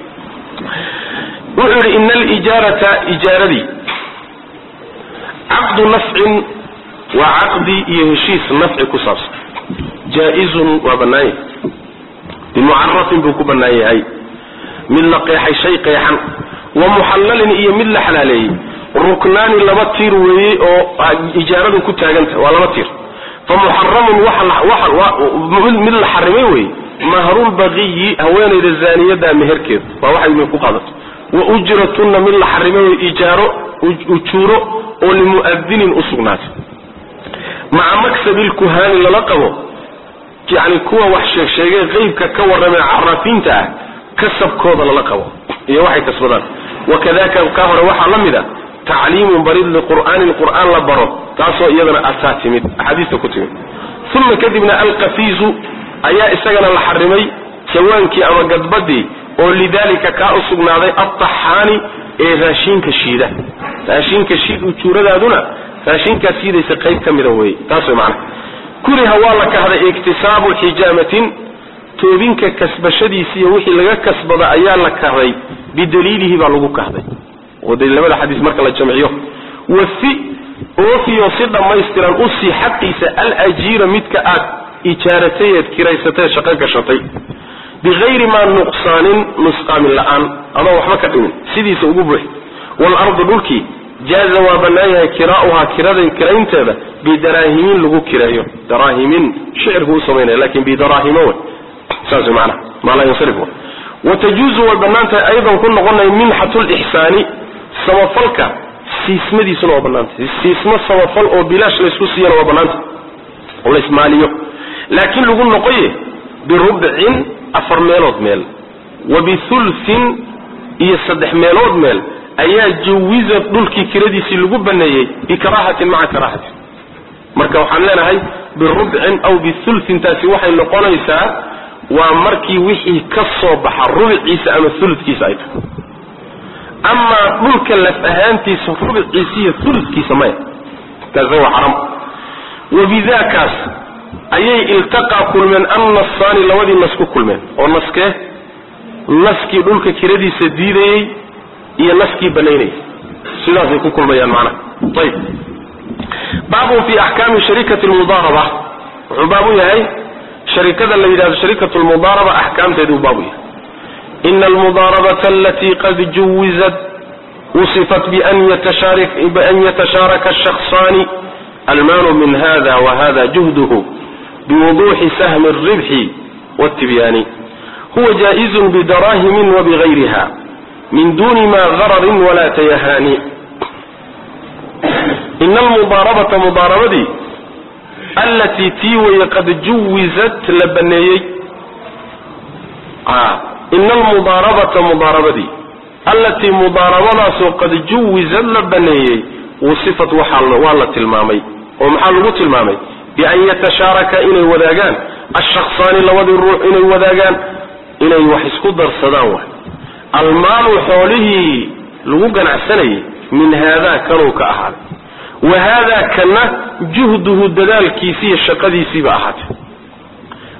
wuxuu yidhi ina alijaarata ijaaradii caqdu nafcin waa caqdi iyo heshiis nafci ku saabsan jaa-izun waa bannaan yahay bimucarafin buu ku bannaan yahay mid la qeexay shay qeexan wa muxallalin iyo mid la xalaaleeyey ruknaani laba tiir weeye oo ijaaradu ku taagantah waa laba tiir fa muxaramun mid la xarimay weye mahrulbaqiyi haweenayda zaaniyada meherkeeda waa waxay min ku qaadato wa ujratunna mid la xarimay wey ijaaro ujuuro oo limu'adinin u sugnaatay maca maksabi lkuhaani lala qabo yani kuwa wax sheegsheegay qeybka ka warramee carafiinta ah kasabkooda lala qabo iyo waxay kasbadaan wakadaka ka hore waxaa la mid a tacliimun barid liqur'aanin qur'aan la baro taasoo iyadana ataa timid axaadiista ku timid uma kadibna alqafiizu ayaa isagana la xarimay jawaankii ama gadbadii oo lidalika kaa u sugnaaday altaxaani ee raashinka shiida raashinka shiid ujuuradaaduna raashinkaas shiidaysa qayb ka mida wey taas way macana kuriha waa la kahday iktisaabu xijaamatin toobinka kasbashadiisi iyo wixii laga kasbada ayaa la kahday bidaliilihi baa lagu kahday oo de labada xadiis marka la jamciyo wafi oofiyo si dhammaystiran usii xaqiisa alajiira midka aad ijaaratay eed kiraysatay shaqo gashatay bigayri maa nuqsaanin nusqaamin la-aan adoo waxba ka dhimin sidiisa ugu buuxi waalardu dhulkii jaaza waa bannaan yahay kiraa'uhaa kiradan kiraynteeda bidaraahimin lagu kireeyo daraahimin shicirku u samaynaya lakin bidaraahimo wey saas maanaa maa laa yansarif watajuuzu way bannaan tahay aydan ku noqonaya minxatu lixsaani samafalka siismadiisuna waa bannaantay siismo samafal oo bilaash laysku siiyana waa bannaantay oo laysmaaliyo laakiin lagu noqoye birubcin afar meelood meel wa bihulsin iyo saddex meelood meel ayaa jawiza dhulkii kiradiisii lagu baneeyey bikaraahatin maca karaahatin marka waxaan leenahay birubcin aw bihulsin taasi waxay noqonaysaa waa markii wixii ka soo baxa rubiciisa ama uludkiisa ay tahay amaa dhulka laf ahaantiisa rubiciisa iyo uludkiisa maya taasi waa xaram wabidakaas ayay iltaqaa kulmeen annasaani labadii nas ku kulmeen oo naskee naskii dhulka kiradiisa diidayey iyo naskii banaynayay sidaasay ku kulmayaan macnaha ayib baabun fi axkaami sharikati lmudaaraba wuxuu baab u yahay sharikada la yidhahdo sharikatu lmudaaraba axkaamteeduu baabu yahay ina almudaarabata alatii qad juwizat wusifat bian yatashaaraka shakhsaani almaanu min hada wahada juhduhu biwuduuxi sahmi alribxi wاtibyaani huwa jaaئizun bidarahimin wabigayriha min duni ma gararin wala tayahaani ina almudaarabata mudaarabadii allatii tii weye qad juwizat la baneeyey ina almudaarabata mudaarabadii allatii mudaarabadaasoo qad juwizat la baneeyey wasifat waa la tilmaamay oo maxaa lagu tilmaamay bian yatashaaraka inay wadaagaan ashaksaani labadii ruux inay wadaagaan inay wax isku darsadaan waay almaalu xoolihii lagu ganacsanayay min haadaa kanuu ka ahaaday wa haadaa kana juhduhu dadaalkiisi iyo shaqadiisiiba ahaatay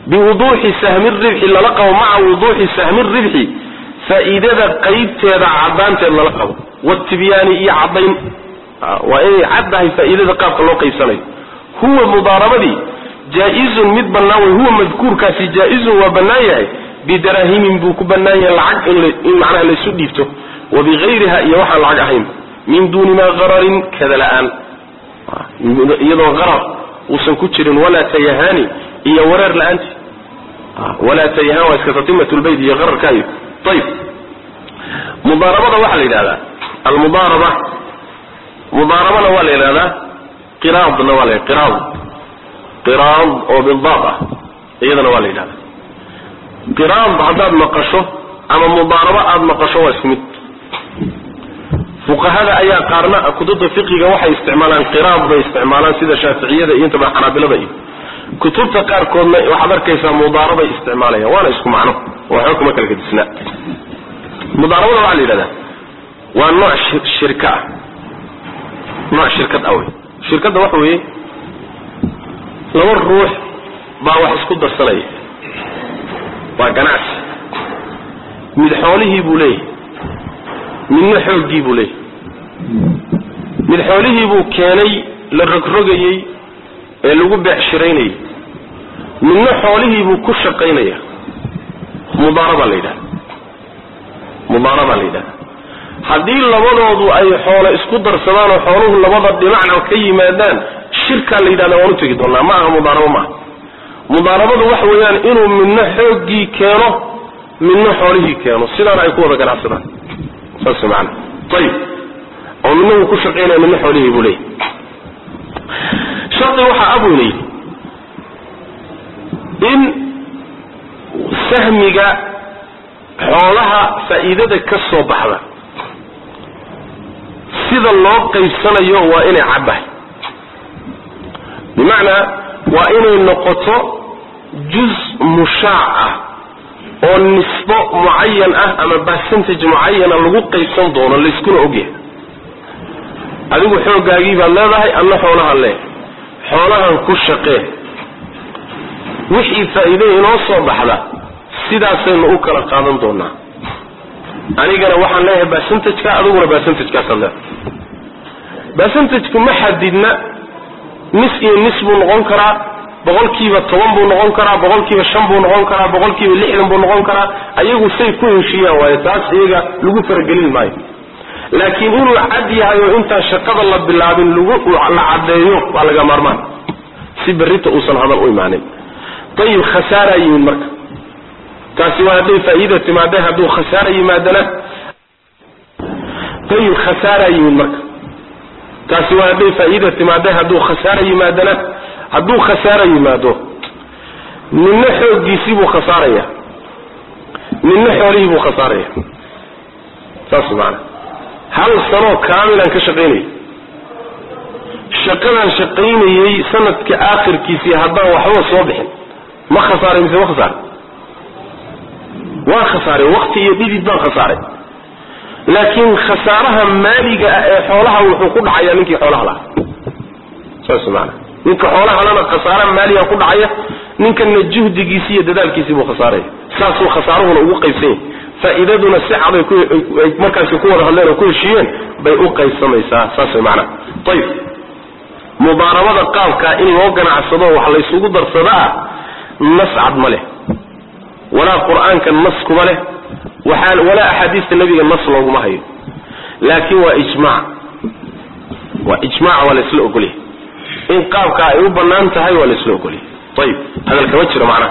biwuduuxi sahmi ribxi lala qabo maca wuduuxi sahmi ribxi faa'iidada qaybteeda caddaanteed lala qabo watibyaani iyo caddayn waa inay caddahay faa'iidada qaabka loo qaybsanayo huwa mudaarabadii jaa-izun mid bannaan wey huwa madkuurkaasi jaa-izun waa bannaan yahay bidarahimin buu ku bannaan yahay lacag in macnaha laysu dhiibto wa bigayriha iyo waxaan lacag ahayn min duuni maa qararin kada la-aan iyadoo qarar uusan ku jirin walaa tayahaani iyo wareer la-aanti walaa tayahaan waa iska tatimatulbayt iyo qararkaayo ayib mudaarabada waxaa la yidhahdaa almudaaraba mudaarabana waa la yidhahdaa qiraadna waa la qiraad qiraad oo bidaad ah iyadana waa la yidhahdaa qiraad haddaad maqasho ama mudaarabo aada maqasho waa isku mid fuqahada ayaa qaarna kutubta fiqiga waxay isticmaalaan qiraad bay isticmaalaan sida shaaficiyada iyo intaba xanaabilada iyo kutubta qaarkoodna waxaad arkaysaa mudaarabay isticmaalayaan waana isku macno waxba kuma kala gedisnaa mudaarabada waxaa la yidhahdaa waa nooc shirka ah nooc shirkad ah wey shirkadda waxa weeye laba ruux baa wax isku darsanaya waa ganacsi mid xoolihii buu leeyahay midna xooggii buu leeyahay mid xoolihii buu keenay la rogrogayey ee lagu beecshiraynayay midna xoolihii buu ku shaqaynaya mudaarabaa la yidhahda mudaarabaa la yidhahda haddii labadoodu ay xoolo isku darsadaan oo xooluhu labada dhinacna ka yimaadaan shirkaa la yidhahda waan u tegi doonaa ma aha mudaarabo maaha mudaarabadu waxa weeyaan inuu midna xooggii keeno midna xoolihii keeno sidaana ay ku wada ganacsadaan saas maana ayib oo midna wuu ku shaqaynaya midna xoolihii buu leeyahy shardi waxaa abweyna yidhi in sahmiga xoolaha faa'iidada ka soo baxda sida loo qaybsanayo waa inay caddahay bimacnaa waa inay noqoto juz mushaac ah oo nisbo mucayan ah ama percentage mucayana lagu qaybsan doono layskuna ogyahay adigu xooggaagii baad leedahay adna xoolahaan leeyahay xoolahan ku shaqee wixii faa'iide inoo soo baxda sidaasaynu u kala qaadan doonaa anigana waxaan leeyahay percentageka adiguna percentagekaasaad leedahay percentagku ma xadidna nis iyo nis buu noqon karaa boqolkiiba toban buu noqon karaa boqolkiiba shan buu noqon karaa boqolkiiba lixdan buu noqon karaa ayagu say ku heshiiyaan waayo taas iyaga lagu faragelin maayo laakiin inuu cad yahay oo intaan shaqada la bilaabin lagu la caddeeyo waa laga maarmaan si berrita uusan hadal u imaanin ayib khasaaraa yimid marka taasi waa hadday faa'iida timaadee hadduu khasaara yimaadana ayib khasaaraa yimid marka taasi waa hadday faa'iida timaadee hadduu khasaara yimaadana hadduu khasaara yimaado ninna xooggiisii buu khasaaraya ninna xoolihii buu khasaaraya saas maana hal sanoo kaamilan ka shaqaynayay shaqadaan shaqaynayey sanadka aakhirkiisii haddaan waxba soo bixin ma khasaaray mise ma khasaaray waa khasaaray wakti iyo dhidid baan khasaaray laakiin khasaaraha maaliga ah ee xoolaha wuxuu ku dhacayaa ninkii xoolaha lahaa saas maana ninka xoolaha lana khasaara maaliga ku dhacaya ninkana juhdigiisi iyo dadaalkiisii buu khasaaraya saasuu khasaaruhuna ugu qaybsan yahay faa'iidaduna si caday ay markaasi ku wada hadleen oo ku heshiiyeen bay u qaybsamaysaa saas way macnaha ayib mudaarabada qaabkaa in loo ganacsado wax laysugu darsadaa nas cad ma leh walaa qur-aanka nas kuma leh waxaa walaa axaadiista nebiga nas looguma hayo laakiin waa ijmaac waa ijmaac waa laysla ogolyahay in qaabkaa ay u bannaan tahay waa laysla ogolyahay ayib hadal kama jiro macnaha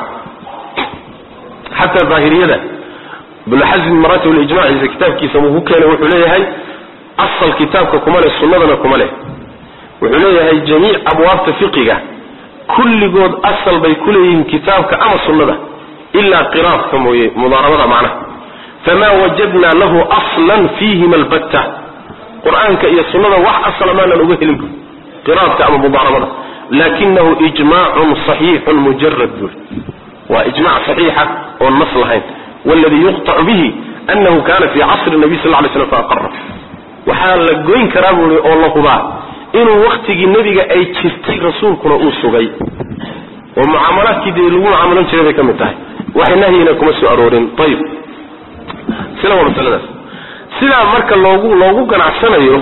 xataa daahiriyada ibnu xasmi maratib lijmaciisa kitaabkiisa wuu ku keenay wuxuu leeyahay asal kitaabka kuma leh sunnadana kuma leh wuxuu leeyahay jamiic abwaabta fiqiga kulligood asal bay ku leeyihiin kitaabka ama sunnada ilaa qiraadka mooye mudaarabada macnaha famaa wajadna lahu aslan fiihima albatta qur-aanka iyo sunnada wax asala maanan uga helin bu qiraadka ama mudaarabada lakinahu ijmaacun saxiixun mujarad buuri waa ijmac saxiixa oon nas lahayn wladii yuqطacu bihi anahu kana fi casri nabiy sal lay slam faaqara waxaa la goyn karaa buui oo la hubaa inuu waktigii nebiga ay jirtay rasuulkuna uu sugay oo mucaamalaadkii dee lagu mucaamalan jiray bay ka mid tahay wax nahyina kuma soo aroorin ayib sila waa masaladaas sidaa marka loogu loogu ganacsanayo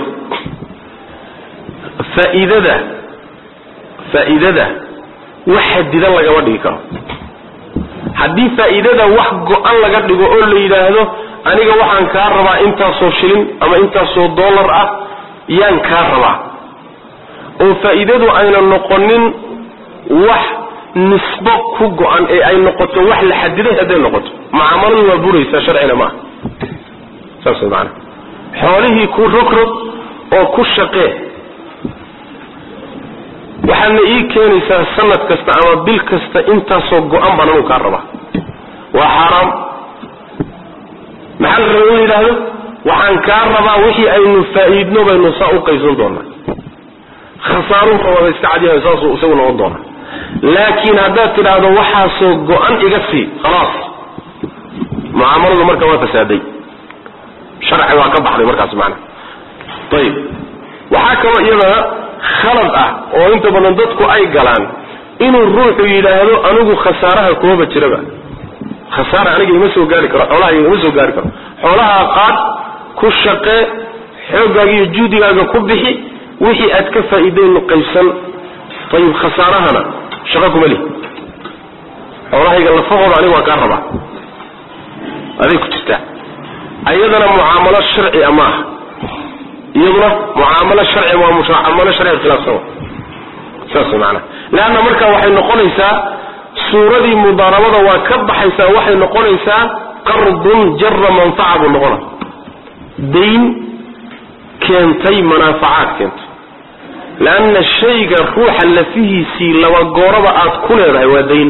faa'iidada faa'iidada wax xadidan lagama dhigi karo haddii faa'iidada wax go-an laga dhigo oo la yidhaahdo aniga waxaan kaa rabaa intaasoo shilin ama intaasoo dollar ah yaan kaa rabaa oo faa'iidadu ayna noqonin wax nisbo ku go-an ee ay noqoto wax la xadiday hadday noqoto mucaamaladu waa buraysaa sharcina maaha saas way maanaa xoolihii ku rogrog oo ku shaqee waxaadna ii keenaysaa sanad kasta ama bil kasta intaasoo go-an baan anuu kaa rabaa waa xaaraam maxaa la raba in la yidhaahdo waxaan kaa rabaa wixii aynu faa'iidno baynu saa u qaybsan doonaa khasaaruhu rababa iska cadyahay saasuu isagu noqon doonaa laakiin haddaad tidhaahdo waxaasoo go-an iga sii khalaas mucaamaladu marka waa fasaaday sharci waa ka baxday markaas macana ayib waxaa kaloo iyadana khalad ah oo inta badan dadku ay galaan inuu ruuxu yidhaahdo anigu khasaaraha kumaba jiraba khasaara aniga ima soo gaari karo xoolaha ima soo gaari karo xoolaha qaad ku shaqee xooggaaga iyo juudigaaga ku bixi wixii aad ka faa'iidaynu qaybsan ayib khasaarahana shaqo kuma lihi xoolahayga lafahooda aniga waan kaa rabaa aday ku jirtaa ayadana mucaamalo sharci a maaha iyaduna mucaamalo sharci waa mucaamalo sharci khilaafsan saas maana leanna marka waxay noqonaysaa suuradii mudaarabada waa ka baxaysaa waxay noqonaysaa qardun jara manfaca buu noqona dayn keentay manaafacaad keentay leanna shayga ruuxa lafihiisii laba gooraba aad ku leedahay waa dayn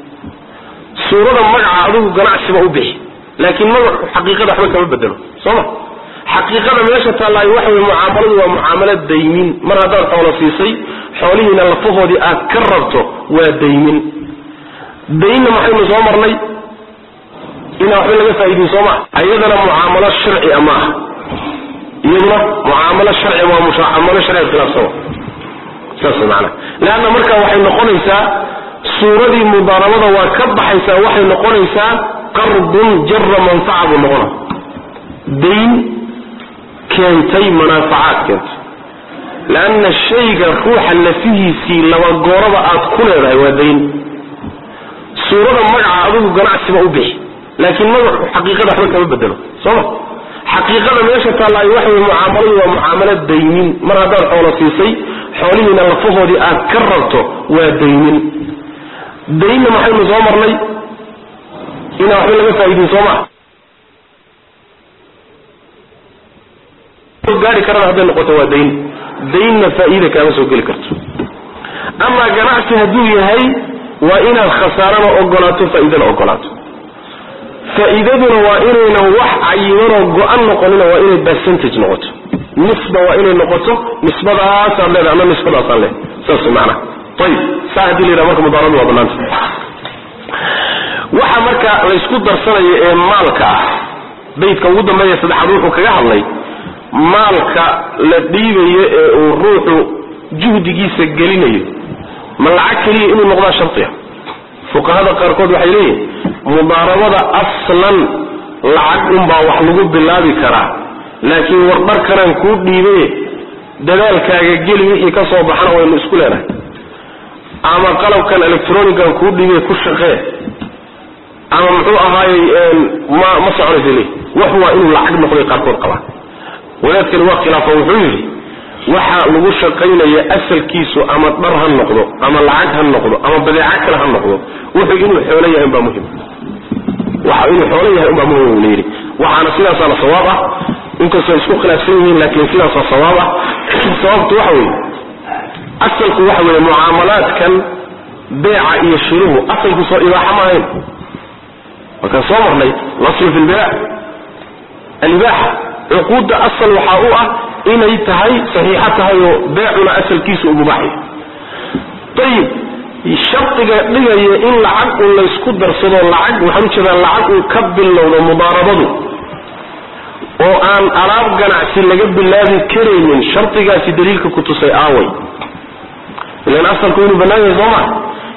suurada magaca adigu ganacsiba u bixi laakiin magacu xaqiiqada waxba kama bedelo sooma xaqiiqada meesha taallaayo waxa weye mucaamaladu waa mucaamalo daymin mar haddaad xoolo siisay xoolihiina lafahoodii aad ka rabto waa daymin daynna maxaynu soo marnay inaa waxba laga faa'iidin soo maa ayadana mucaamalo sharci a maaha iyaduna mucaamalo sharci waa mucaamalo sharci khilaafsan saas maana leanna marka waxay noqonaysaa suuradii mudaarabada waa ka baxaysaa waxay noqonaysaa qardun jara manfaca buu noqona dayn keentay manaafacaad keentay leanna shayga ruuxa lafihiisii laba gooraba aad ku leedahay waa dayn suurada magaca adigu ganacsiba u bixi laakiin magacu xaqiiqada waxba kama bedelo sooma xaqiiqada meesha taallaayo waxa weye mucaamaladu waa mucaamalo daymin mar haddaad xoolo siisay xoolihiina lafahoodii aad ka rabto waa daymin daynna maxaynu soo marnay inaa waxba laga faa'iidin soo maa gaari karana hadday noqoto waa dayn daynna faa'iida kaama soo geli karto amaa ganacsi hadduu yahay waa inaad khasaarana ogolaato faa'iidana ogolaato faa'iidaduna waa inaynan wax cayimanoo go-an noqonina waa inay percentage noqoto nisba waa inay noqoto nisbadaasaad leedahay ama nisbadaasaan leedahay saas macnaha ayib saa haddii la yidhaha marka mudaaradu waa bannaanta waxa marka laysku darsanayo ee maalka ah baydka ugu dambeeya saddexaad wuxuu kaga hadlay maalka la dhiibayo ee uu ruuxu juhdigiisa gelinayo ma lacag keliya inuu noqdaa shardiga fuqahada qaarkood waxay leeyihin mudaarabada aslan lacag unbaa wax lagu bilaabi karaa laakiin wardharkanaan kuu dhiibaye dadaalkaaga geli wixii ka soo baxana waynu isku leenahay ama qalabkan electronican kuu dhiibay ku shaqee ama muxuu ahaayey ma ma soconaysa le wax waa inuu lacag noqday qaarkood qabaa wadaadkani waa khilaafa wuxuu yidhi waxa lagu shaqaynaya asalkiisu ama dhar ha noqdo ama lacag ha noqdo ama badeeco kale ha noqdo wuxuu inuu xoolo yahay umbaa muhim waxa inuu xoolo yahay umbaa muhim la yidhi waxaana sidaasaana sawaab ah inkastoo isku khilaafsan yihiin laakiin sidaasaa sawaab ah sababtu waxa weeye asalku waxa weeye mucaamalaadkan beeca iyo shiruhu asalku soo ibaaxa ma ahayn markaan soo marnay laslu fi lbila alibaaxa cuquudda asal waxaa u ah inay tahay saxiixo tahay oo beecuna asalkiisa u mubaaxya ayib shardiga dhigaya in lacag un laysku darsado lacag waxaan ujeedaa lacag uu ka bilowdo mudaarabadu oo aan alaab ganacsi laga bilaabi karaynin shardigaasi daliilka ku tusay aaway ilan asalku inuu bannaan yahay sooma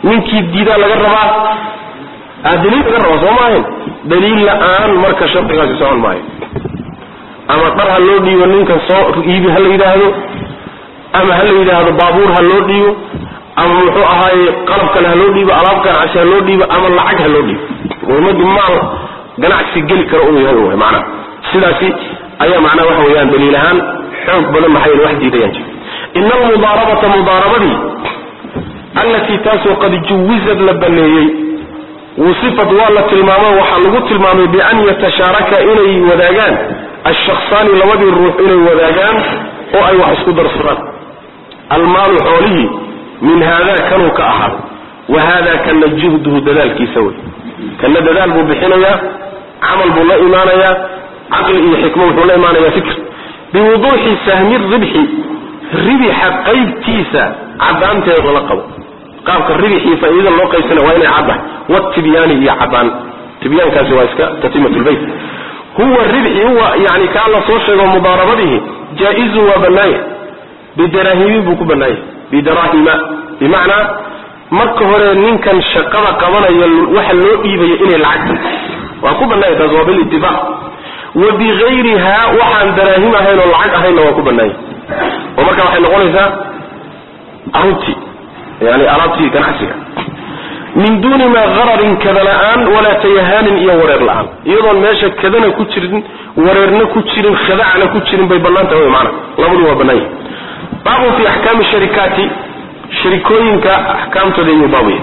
ninkii diidaa laga rabaa daliil laga rabaa soo maahayn daliil la-aan marka shardigaasi socon maayo ama dhar ha loo dhiibo ninkan soo iibi ha la yidhaahdo ama ha la yidhaahdo baabuur ha loo dhiibo ama muxuu ahaaye qalab kale ha loo dhiibo alaab ganacsi ha loo dhiibo ama lacag ha loo dhiibo muhimmadu maal ganacsi geli kara uu yahay wy macnaha sidaasi ayaa macnaha waxa weeyaan daliil ahaan xoog badan maxay wax diidayaan jir ina almudaarabata mudaarabadii allatii taasoo qad juwizad la baneeyey wusifat waa la tilmaamo waxaa lagu tilmaamay bian yatashaaraka inay wadaagaan ashaksaani labadii ruux inay wadaagaan oo ay wax isku darsadaan almaalu xoolihii min haada kanuu ka ahaado wa haada kana juhduhu dadaalkiisa wey kana dadaal buu bixinayaa camal buu la imaanayaa caqli iyo xikmo wuxuu la imaanayaa fikr biwuduuxi sahmi ribxi ribixa qaybtiisa cadaanteeda la qabo qaabka ribixii faa'iidada loo qaybsana waa inay caddahay watibyaani iyo cadaan tibyaankaasi waa iska tatimat lbayt huwa ribxi huwa yani kaa la soo sheego mudaarabadihi jaa-izun waa bannaaya bidaraahimi buu ku bannaaya bidaraahima bimacnaa marka hore ninkan shaqada qabanaya waxa loo dhiibaya inay lacag tahay waa ku bannaaya taas waa bilitifaaq wa bigayriha waxaan daraahim ahayn oo lacag ahaynna waa ku bannaaya oo marka waxay noqonaysaa aruntii yani alaabtii ganacsiga min duuni maa qararin kada la-aan walaa tayahaanin iyo wareer la-aan iyadoon meesha kadana ku jirin wareerna ku jirin khadacna ku jirin bay bannaan tahay mana labadu waa bannaan yahi baabun fi axkaami sharikaati sharikooyinka axkaamtooda ayuu baabaya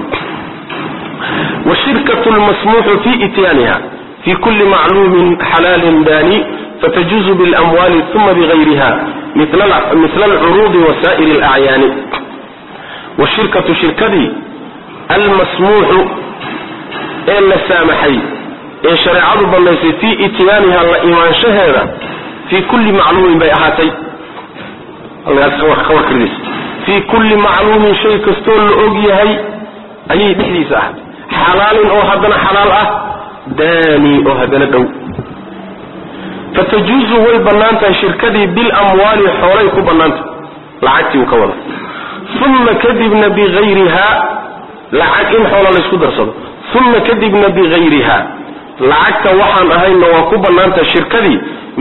washirkatu lmasmuuxu fi ityaaniha fi kuli macluumin xalaalin daani fatajuuzu bilamwaali uma bigayriha mila alcuruudi wasaa'iri alacyaani washirkatu shirkadii almasmuuxu ee la saamaxay ee shareecadu bannaysay fii ityaaniha la imaanshaheeda fii kulli macluumin bay ahaatay fii kulli macluumin shay kastoo la og yahay ayay dhexdiisa ahaatay xalaalin oo haddana xalaal ah daani oo haddana dhow fatajuuzu way bannaan tahay shirkadii bilamwaali xoolay ku bannaantah lacagtii uu ka wada uma kadibna bigayriha lacag in xoola laysku darsado uma kadibna bigayriha lacagta waxaan ahayna waa ku bannaantaha shirkadii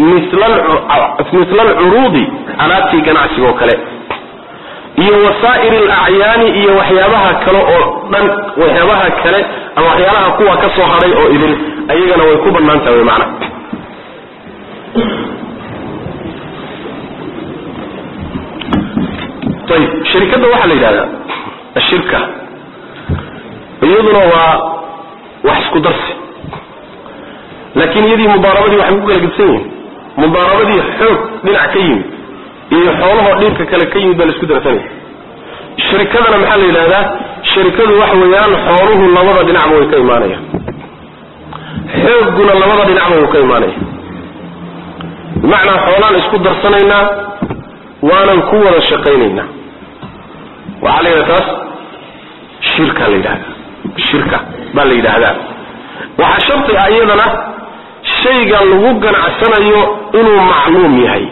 mila alcuruudi alaabtii ganacsiga oo kale iyo wasaa'ir alacyaani iyo waxyaabaha kale oo dhan waxyaabaha kale ama waxyaalaha kuwa ka soo hadhay oo idin ayagana way ku bannaan tahay mana ayib shirkadda waxaa la yidhahdaa ashirka iyaduna waa wax isku darsi laakiin iyadii mudaarabadii waxay ku kala gedsan yihin mudaarabadii xoog dhinac ka yimid iyo xoolahoo dhinka kale ka yimid baa la isku darsanaya shirikadana maxaa la yidhahdaa shirikadu waxa weeyaan xooluhu labada dhinacba way ka imaanayaan xoogguna labada dhinacba wuu ka imaanaya bimacnaa xoolaan isku darsanaynaa waanan ku wada shaqaynaynaa waxaa la yidhahda taas shirka la yidhahdaa shirka baa la yidhaahdaa waxaa sharti ah iyadana shayga lagu ganacsanayo inuu macluum yahay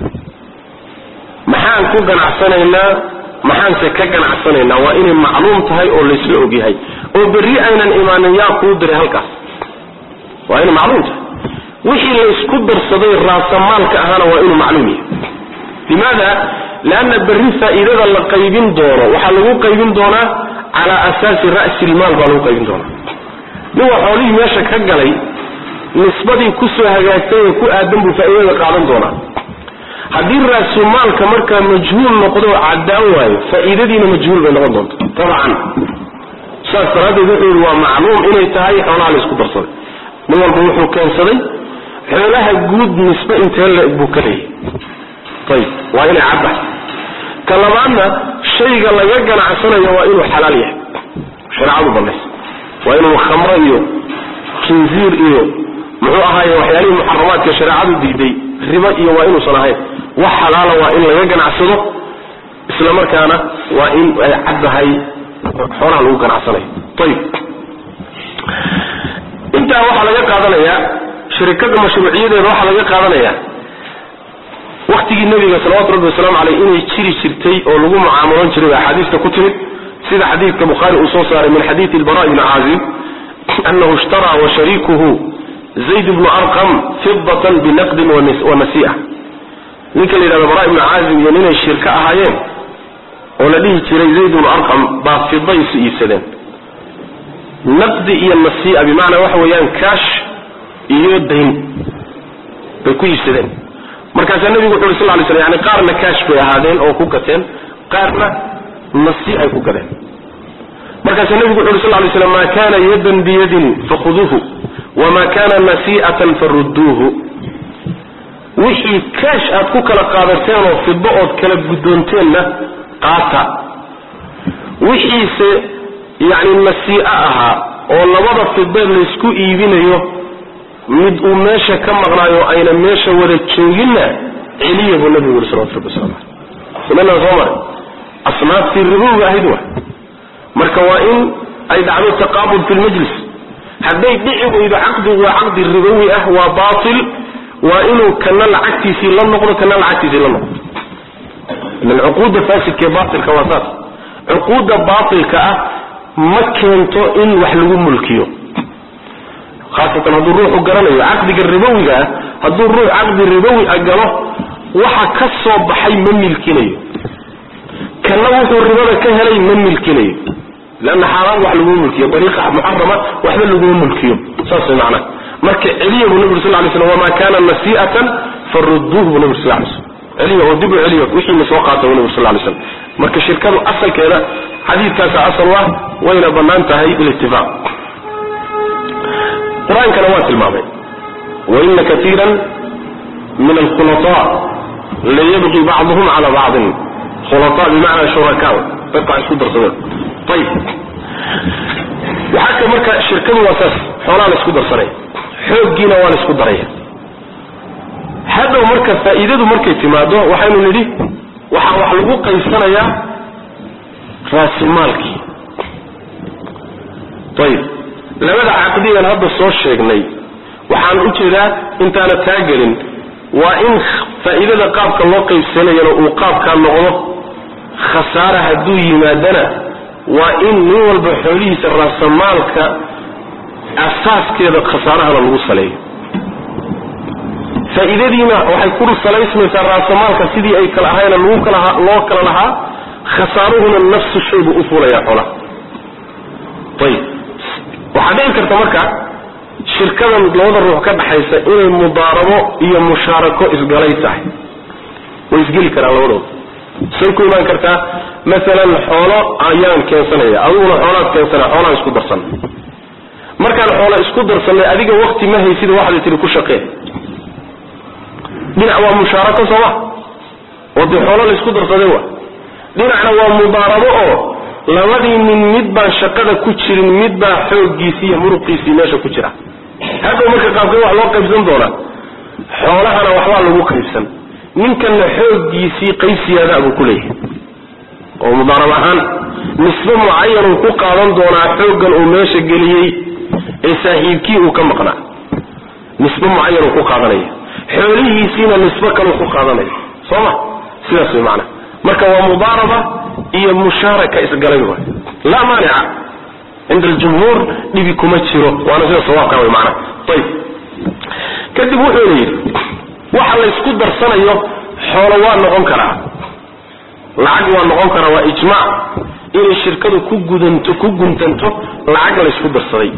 maxaan ku ganacsanaynaa maxaanse ka ganacsanaynaa waa inay macluum tahay oo laysla og yahay oo berri aynan imaanin yaa kuu diray halkaas waa inay macluum tahay wixii la isku darsaday raasamaalka ahaana waa inuu macluum yahay limaada leanna berri faa'iidada la qaybin doono waxaa lagu qaybin doonaa calaa asaasi ra'si ilmaal baa lagu qaybin doonaa nin waa xoolihii meesha ka galay nisbadii kusoo hagaagtay ee ku aadan buu faa'iidada qaadan doonaa haddii raasumaalka markaa majhuul noqdo caddaan waayo faa'iidadiina majhuul bay noqon doonta tabcan saas daraaddeed wuxuu yidhi waa macluum inay tahay xoolaha la isku darsaday nin walba wuxuu keensaday xoolaha guud nisbe intee la-eg buu ka leeyahy ayib waa inay caddahay ka labaadna shayga laga ganacsanayo waa inuu xalaal yahay shareecadu banaysa waa inuu khamro iyo kinziir iyo muxuu ahaaye waxyaalihii muxaramaadka shareecadu diiday ribo iyo waa inuusan ahayn wax xalaala waa in laga ganacsado isla markaana waa in ay caddahay xoolaha lagu ganacsanayo ayib intaa waxaa laga qaadanayaa shirikada mashruuciyadeeda waxaa laga qaadanayaa waktigii nabiga salawatu rabbi wasalaamu caleyh inay jiri jirtay oo lagu mucaamaloon jiray axaadiista ku timid sida xadiidka bukhaari uu soo saaray min xadiidi albara bni caazib anahu ishtaraa wa shariikuhu zayd bnu arqam fidatan binaqdin wa nasi'a ninka la yidhahdo bara ibnu caazib iyo ninay shirka ahaayeen oo la dhihi jiray zayd bnu arqam baa fida isu iibsadeen naqdi iyo nasi'a bimacnaa waxa weeyaan kaash iyo dayn bay ku iibsadeen markaasaa nebigu wuxu uri sal ly slam yani qaarna kaash bay ahaadeen oo ku gateen qaarna nasi ay ku gadeen markaasaa nebigu wuxu uri sal lay slam maa kana yadan biyadin fakhuduuhu wama kana nasi'atan farudduuhu wixii kaash aad ku kala qaadateen oo fido ood kala guddoonteenna qaata wixiise yacni nasii'o ahaa oo labada fideed laysku iibinayo mid uu meesha ka maqnaayo ayna meesha wada jooginna celiya buu nabigu yuri salawatu rabbi waslamu caleyh sunanaa soo maray asnaaftii ribowiga ahayd wa marka waa in ay dhacdo taqaabud fi lmajlis hadday dhici weydo caqdigu waa caqdi ribowi ah waa baatil waa inuu kana lacagtiisii la noqdo kana lacagtiisii la noqdo ilan cuquudda faasidkaee baatilka waa saas cuquudda baatilka ah ma keento in wax lagu mulkiyo haasatan hadduu ruuxu garanayo caqdiga ribowiga ah hadduu ruux caqdi ribowi a galo waxa ka soo baxay ma milkinayo kana wuxuu ribada ka helay ma milkinayo leanna xaaraan wax laguma mulkiyo dariiqa muxarama waxba laguma mulkiyo saas way macnaha marka celiya buu nabig sal lay slam wamaa kana nasi'atan farudduuhu buu nabig sal lay slam celiya oo dib u celiya wixiina soo qaata buu nabig sal lay slam marka shirkadu asalkeeda xadiidkaasa asal ah wayna bannaan tahay bilitifaaq qur-aankana waa tilmaamay waina kaiira min alkhulaطa layabqi bacduhum cala bacdin khulaa bimacnaa shuraka dadka isku darsadeen ayib waxaa ka marka shirkadu waa saas xoolaa la isku darsanaya xooggiina waa la isku daraya hadhow marka faa'iidadu markay timaado waxaynu nidhi waxaa wax lagu qaybsanayaa raasimaalkii ayib labada caqdigan hadda soo sheegnay waxaan u jeedaa intaana taagelin waa in faa'iidada qaabka loo qaybsanayana uu qaabkaa noqdo khasaara hadduu yimaadana waa in nin walba xoolihiisa raasamaalka asaaskeeda khasaarahana lagu saleeyo faa'iidadiina waxay ku salaysmaysaa raasamaalka sidii ay kala ahayna lagu kala loo kala lahaa khasaaruhuna nafsu shay buu u fuulayaa xoolaha ayib waxaa dhici karta marka shirkadan labada ruux ka dhaxaysa inay mudaarabo iyo mushaarako isgalay tahay way isgeli karaan labadooda say ku imaan kartaa maalan xoolo ayaan keensanaya adiguna xoolaad keensanaya xoolaan isku darsan markaan xoola isku darsanay adiga wakti ma haysida waxaad tihi ku shaqee dhinac waa mushaarako sooma oo dee xoolo la isku darsaday wa dhinacna waa mudaarabo oo labadii nin mid baan shaqada ku jirin mid baa xooggiisii iyo muruqiisii meesha ku jira hadhow marka qaabkee wax loo qaybsan doonaa xoolahana waxbaa lagu qaybsan ninkanna xooggiisii qaysiyaada buu ku leeyahay oo mudaarab ahaan nisbe mucayanuu ku qaadan doonaa xooggan uu meesha geliyey ee saaxiibkii uu ka maqnaa nisbe mucayanuu ku qaadanaya xoolihiisiina nisbe kaleu ku qaadanaya soo ma sidaas way macana marka waa mudaaraba iyo mushaaraka isgalay waay laa maanica cinda aljumhuur dhibi kuma jiro waana sida sawaabka way macana ayib kadib wuxuuna yidhi waxa laysku darsanayo xoolo waa noqon karaa lacag waa noqon karaa waa ijmaac inay shirkadu ku gudanto ku guntanto lacag laysku darsaday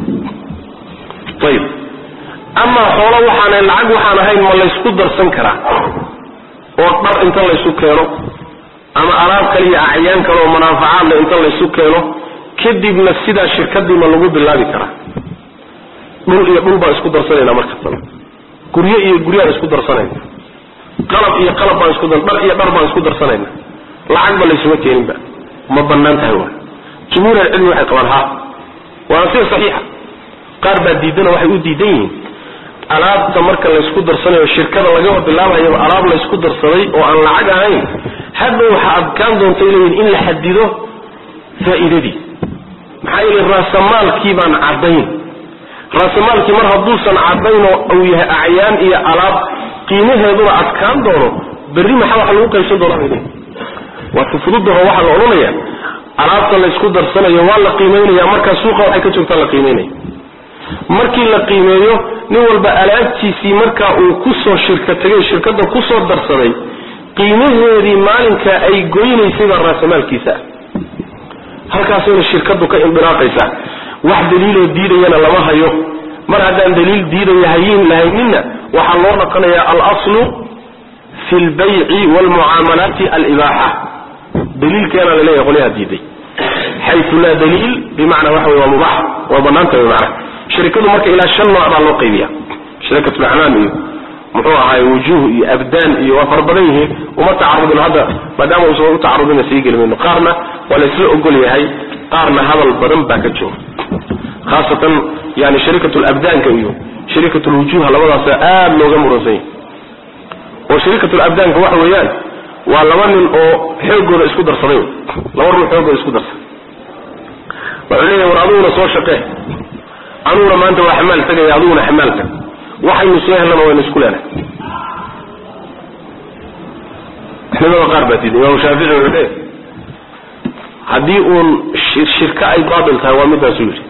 ayib amaa xoolo waxaan lacag waxaan ahayn ma laysku darsan karaa oo dhar inta laysu keeno ama alaab kale iyo acyaan kale oo manaafacaadle inta laysu keeno kadibna sidaa shirkadiima lagu bilaabi karaa dhul iyo dhul baan isku darsanayna markastaba guryo iyo guryaan isku darsanayna qalab iyo qalab baan isku dhar iyo dhar baan isku darsanayna lacagba laysuma keeninba ma banaan tahay wa jumhuur alcilmi waxay qabaan ha waana sida saxiixa qaar baa diidana waxay u diidan yihiin alaabta marka laysku darsanayo shirkada laga bilaabayaba alaab laysku darsaday oo aan lacag ahayn hadda waxaa adkaan doontay leeyihin in la xadido faa'iidadii maxaa yeele raasamaalkii baan caddayn raasamaalkii mar hadduusan caddayn oo uu yahay acyaan iyo alaab qiimaheeduna adkaan doono berri maxaa wax lagu qaybsan doonaa bay leeyihin waa si fududaho waxaa la odhanaya alaabta laysku darsanayo waa la qiimaynaya markaa suuqa waxay ka joogtaa la qiimaynaya markii la qiimeeyo nin walba alaabtiisii markaa uu kusoo shirka tegay shirkadda kusoo darsaday qiimaheedii maalinka ay goynaysay baa raasamaalkiisa ah halkaasayna shirkadu ka indiraaqaysaa wax daliiloo diidayana lama hayo mar haddaan daliil diidaya hayin lahayninna waxaa loo dhaqanayaa alaslu fi lbayci waalmucaamalaati alibaaxa daliilkeena laleeyahay qolyaha diiday xayu laa daliil bimacnaa waxa wey waa mubax waa banaanta wy macna shirikadu marka ilaa shan nooc baa loo qaybiya shirikatu lacmaam iyo muxuu ahaay wujuuh iyo abdaan iyo waa fara badan yihiin uma tacarudin hadda maadaama uusan u tacarudina sii geli mayno qaarna waa la isla ogol yahay qaarna hadal badan baa ka jooga khaasatan yani sharikat labdaanka iyo sharikat lwujuuha labadaasa aada looga muransan yahy oo sharikat labdaanka waxa weeyaan waa laba nin oo xoogooda isku darsaday laba ruux xoogooda isku darsaday wuxuu leeyahay war aduguna soo shaqee anuguna maanta waa xamaal tagaya aduguna xamaal tag waxaynu soo helnana waynu isku leenahay culimada qaar baa diiday imaamu shaafici wuxuu leeyahay haddii uun shirka ay baatil tahay waa midaasuu yidhi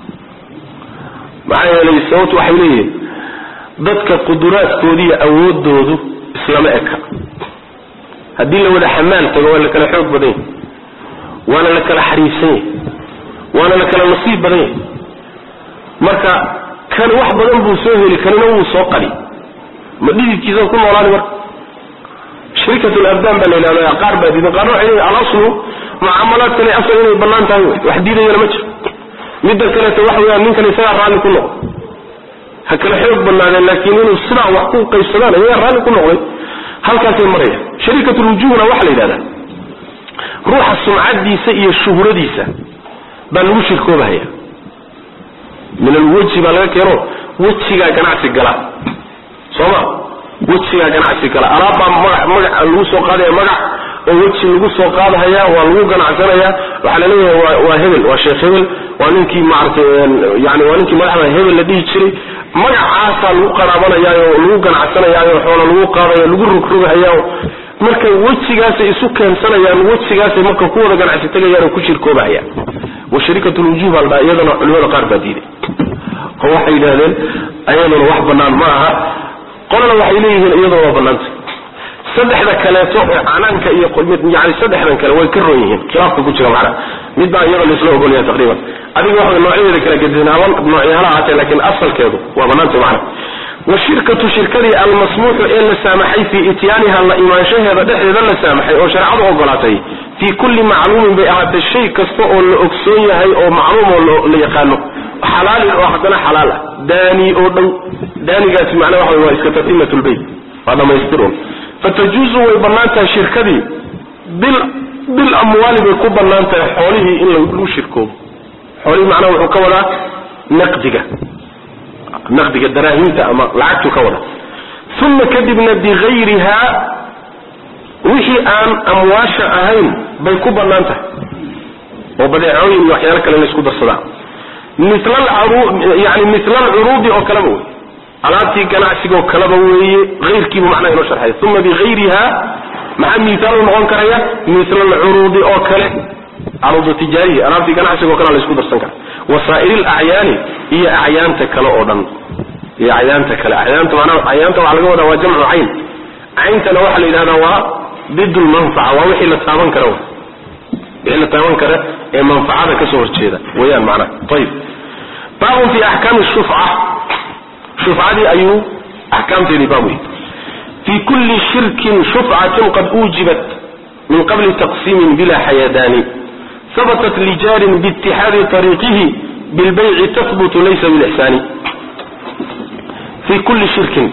maxaa yeelay sababtu waxay leeyihin dadka quduraadkoodiiyo awoodoodu islama eka haddii la wada xamaal tago waa la kala xoog badan yahy waana la kala xariifsan yahy waana la kala nasiib badan yahy marka kan wax badan buu soo heli kanina wuu soo qali ma dhididkiisa ku noolaani marka sharikat labdaan baa la yidhahda qaar baa diidan qaarna waxay leeyihin alaslu mucaamalaadkani asal inay bannaan tahay wax diidayana ma jiro midda kaleeto waxa weeyaan ninkan isagaa raalli ku noqday ha kala xoog banaadeen laakiin inuu sidaa wax ku qaybsadaan iyagaa raalli ku noqday halkaasay maraya sharikatulwujuuhna waxaa la yidhahdaa ruuxa sumcadiisa iyo shuhradiisa baa lagu shirkoobahaya min alweji baa laga keeno wejigaa ganacsi gala sooma wejigaa ganacsi gala alaabbaa maga magac lagu soo qaadaya magac oo weji lagu soo qaadahaya waa lagu ganacsanaya waxaa la leeyahay waa waa hebel waa sheekh hebel waa ninkii maaragtay yani waa ninkii madaxda hebel la dhihi jiray magacaasaa lagu qaraabanayaayo lagu ganacsanayaayo xoola lagu qaadayo lagu rogrogahayao marka wejigaasay isu keensanayaan wejigaasay marka ku wada ganacsi tagayaan oo ku shirkoobahayaan wa sharikatu lwujuh baa la dhaha iyadana culimada qaar baa diiday oo waxay yidhahdeen ayaduna wax banaan ma aha qolana waxay leeyihiin iyaduna waa banaanta saddexda kaleeto ee canaanka iyo yani saddexdan kale way ka roon yihiin khilaafka ku jira macnaha mid baa iyada laisla ogolyahay taqriiban adiga waxa noocyadeeda kala gedisan haba noocyahala ahaatee laakiin asalkeedu waa banaanta macna washirkatu shirkadii almasmuuxu ee la saamaxay fii ityaaniha la imaanshaheeda dhexdeeda la saamaxay oo shareecadu ogolaatay fii kulli macluumin bay ahaatay shay kasta oo la ogsoon yahay oo macluum oo la yaqaano xalaalin oo haddana xalaal ah daani oo dhow daanigaasi macnaa waxa waa iska tatimat lbayt waa dhamaystirun fatajuuzu way bannaan tahay shirkadii bil bil amwaali bay ku bannaan tahay xoolihii in lagu shirkoobo xoolihii macnaha wuxuu ka wadaa naqdiga naqdiga daraahimta ama lacagtu ka wada uma kadibna bigayrihaa wixii aan amwaasha ahayn bay ku bannaan tahay oo badeecooyin iyo waxyaalo kale la isku darsadaa yani mila alcuruudi oo kaleba wey alaabtii ganacsigoo kaleba weeye ayrkiibu macnaha inoo sharxay uma bigayriha maxaa miaal u noqon karaya mila alcuruudi oo kale caruudu tijaariya alaabtii ganacsigoo kale la isku darsan kara wasaa'ir lacyaani iyo acyaanta kale oo dhan iyo acyaanta kale acyaanta manaa acyaanta waxaa laga wadaa waa jamcu cayn cayntana waxaa la yidhahdaa waa did lmanfaca waa wixii la taaban kara wixii la taaban kara ee manfacada kasoo horjeeda weyaan macnaha ayib baabun fi axkaami shufca shufcadii ayuu axkaamteedii baab wey fi kulli shirkin shufcatin qad uujibat min qabli taqsiimin bila xayadaani habatat lijaarin biitixaadi ariiqihi bilbayci tahbutu laysa bilixsaani fi kulli shirkin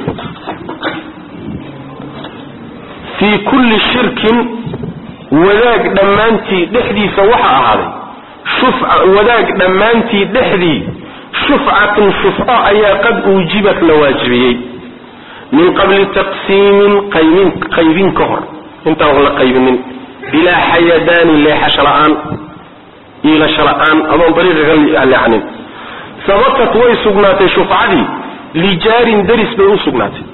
fii kulli shirkin wadaag dhammaantii dhexdiisa waxa ahaaday shufca wadaag dhammaantii dhexdii shufcatun shufco ayaa qad uujibat la waajibiyey min qabli taqsiimin qaybin qaybin ka hor intaan la qaybinin bilaa xayadaani leexasho la-aan iilasho la-aan adoon dariiqa ka leexanin sabatat way sugnaatay shufcadii lijaarin daris bay u sugnaatay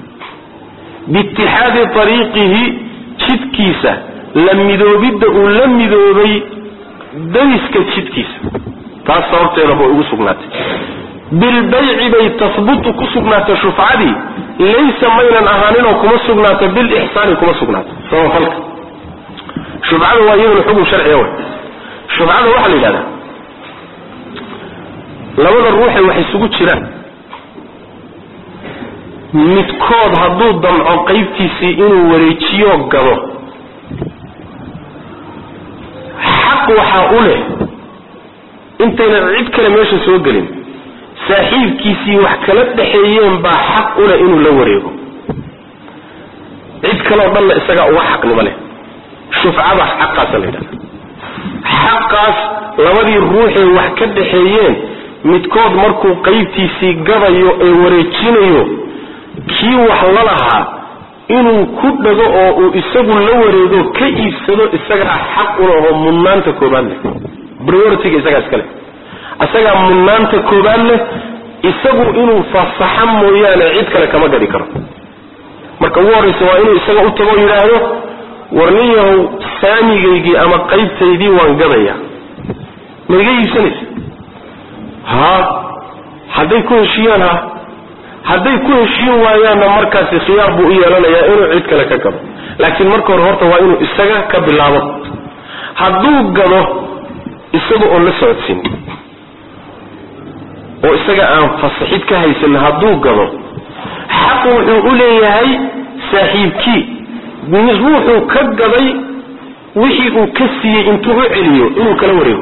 biitixaadi ariiqihi jidkiisa la midoobidda uu la midoobay dariska jidkiisa taas sababteeda bay ugu sugnaatay bilbayci bay tahbutu ku sugnaatay shufcadii laysa maynan ahaaninoo kuma sugnaato bilixsaani kuma sugnaato samafalka shufcada waa iyaduna xukun sharciga way shufcada waxaa la yidhahdaa labada ruuxay wax isugu jiraan midkood hadduu damco qaybtiisii inuu wareejiyo gado xaq waxaa u leh intaynan cid kale meesha soo gelin saaxiibkiisii wax kala dhexeeyeen baa xaq u leh inuu la wareego cid kaleo dhanna isagaa uga xaqnimo leh shufcadaas xaqaasa la yidhahda xaqaas labadii ruuxee wax ka dhexeeyeen midkood markuu qaybtiisii gadayo ee wareejinayo kii wax la lahaa inuu ku dhago oo uu isagu la wareego ka iibsado isagaa xaq ulahoo mudnaanta koobaad leh prioritiga isagaa iska leh isagaa mudnaanta koobaad leh isagu inuu fasaxa mooyaane cid kale kama gadi karo marka ugu horraysa waa inuu isaga u tago yidhaahdo war nin yahow saamigaygii ama qaybtaydii waan gadaya ma iga iibsanaysa ha hadday ku heshiiyaan ha hadday ku heshiin waayaanna markaasi khiyaar buu u yeelanayaa inuu cid kale ka gado laakiin marka hore horta waa inuu isaga ka bilaabo hadduu gado isaga oon la socodsiin oo isaga aan fasaxid ka haysan hadduu gado xaq wuxuu u leeyahay saaxiibkii ruuxuu ka gaday wixii uu ka siiyey intuu u celiyo inuu kala wareego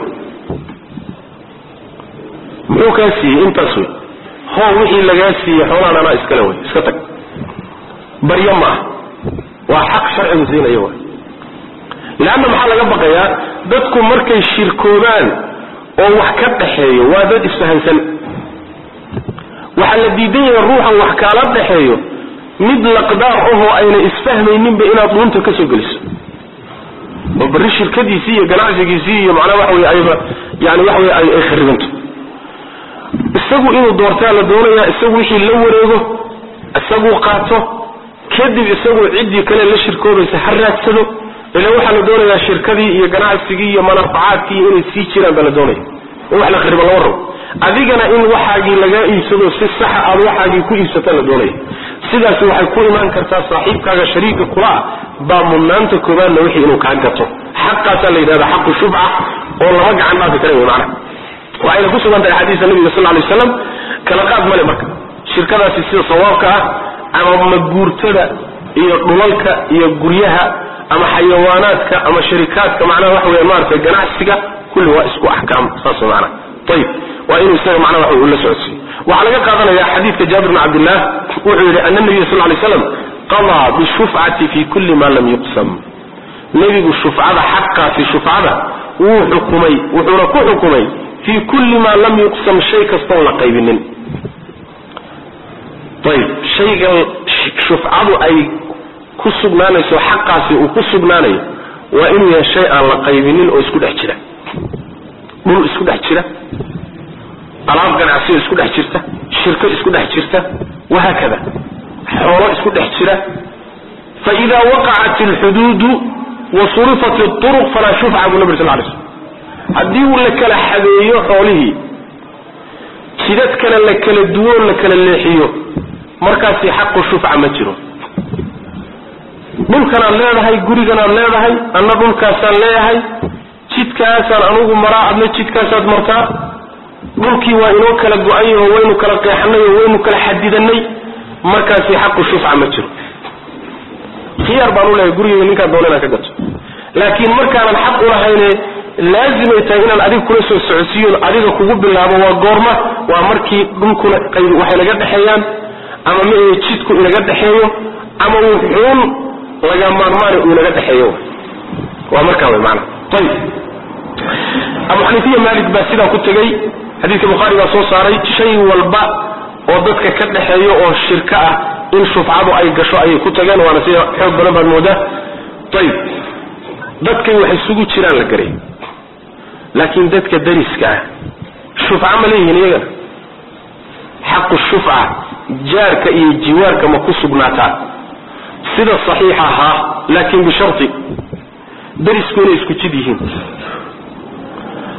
muxuu kaa siiyey intaas wey hoo wixii lagaa siiyey xoolaan anaa iskale wey iska tag baryo maaha waa xaq sharcigu siinayo wa leanna maxaa laga baqayaa dadku markay shirkoobaan oo wax ka dhaxeeyo waa dad isfahansan waxaa la diidan yahay ruuxan wax kaala dhaxeeyo mid laqdaar ahoo ayna isfahmayninba inaad dhuunta ka soo geliso oo barri shirkadiisii iyo ganacsigiisii iyo macnaha waxa wey ayba yani waxa wey ay kharibanto isagu inuu doortaa la doonayaa isagu wixii la wareego isaguu qaato kadib isagu ciddii kale la shirkoobaysa ha raadsado ila waxaa la doonayaa shirkadii iyo ganacsigii iyo manaafacaadkii inay sii jiraan baa la doonaya in wax la kharibo lama rabo adigana in waxaagii lagaa iibsado si saxa aad waxaagii ku iibsata la doonaya sidaasi waxay ku imaan kartaa saaxiibkaaga shariika kula ah baa mudnaanta koobaadna wixii inuu kaa gato xaqaasaa la yidhahda xaqu shubca oo lama gacan dhaafi kara wey macnaha waxayna ku sugan tahay axaadiista nabiga sal lay waslam kala qaad male marka shirkadaasi sida sawaabka ah ama maguurtada iyo dhulalka iyo guryaha ama xayawaanaadka ama sharikaadka macnaha waxa weya maaragtay ganacsiga kulli waa isku axkaam saas macnaha ayib waa inuu isaga macnaha waxa uu la socodsiiyo waxaa laga qaadanaya xadiidka jaabir bn cabdillah wuxuu yidhi ana nabiya sal lay slam qadaa bishufcati fi kulli ma lam yuqsam nebigu shufcada xaqaasi shufcada wuu xukumay wuxuuna ku xukumay fii kulli maa lam yuqsam shay kastoon la qaybinin ayib shaygan shufcadu ay ku sugnaanayso xaqaasi uu ku sugnaanayo waa inuu yahay shay aan la qaybinin oo isku dhex jira dhul isku dhex jira alaab ganacsiyo isku dhex jirta shirko isku dhex jirta wahaakada xoolo isku dhex jira faida waqacat alxuduudu wa surifat اطuruq falaa shufca buu nabir sal lay slm haddii uu la kala xadeeyo xoolihii jidad kale la kala duwoo la kala leexiyo markaasi xaqu shufca ma jiro dhulkanaad leedahay guriganaad leedahay anna dhulkaasaan leeyahay jidkaasaan anugu maraa adna jidkaasaad martaa dhulkii waa inoo kala go-an yaho waynu kala qeexanay oo waynu kala xadidanay markaasi xaqu shufca ma jiro khiyaar baan u leeyahay gurigeyga ninkaan doona inaan ka gato laakiin markaanan xaq ulahayne laazimay tahay inaan adiga kula soo socodsiiyon adiga kugu bilaabo waa goorma waa markii dhulkuna qayb waxay naga dhexeeyaan ama ma jidku inaga dhexeeyo ama wuxuun laga maarmaana uu inaga dhexeeyo waa markaa way maana ayib abu xaniifiya maalik baa sidaa ku tegey xadiidka bukhaari baa soo saaray shay walba oo dadka ka dhexeeyo oo shirko ah in shufcadu ay gasho ayay ku tageen waana sida xoog badan baad moodaa ayib dadkay wax isugu jiraan la garay laakiin dadka dariska ah shufca ma leeyihiin iyagana xaqu shufca jaarka iyo jiwaarka ma ku sugnaataa sida saxiixa haa laakiin bishari darisku inay isku jid yihiin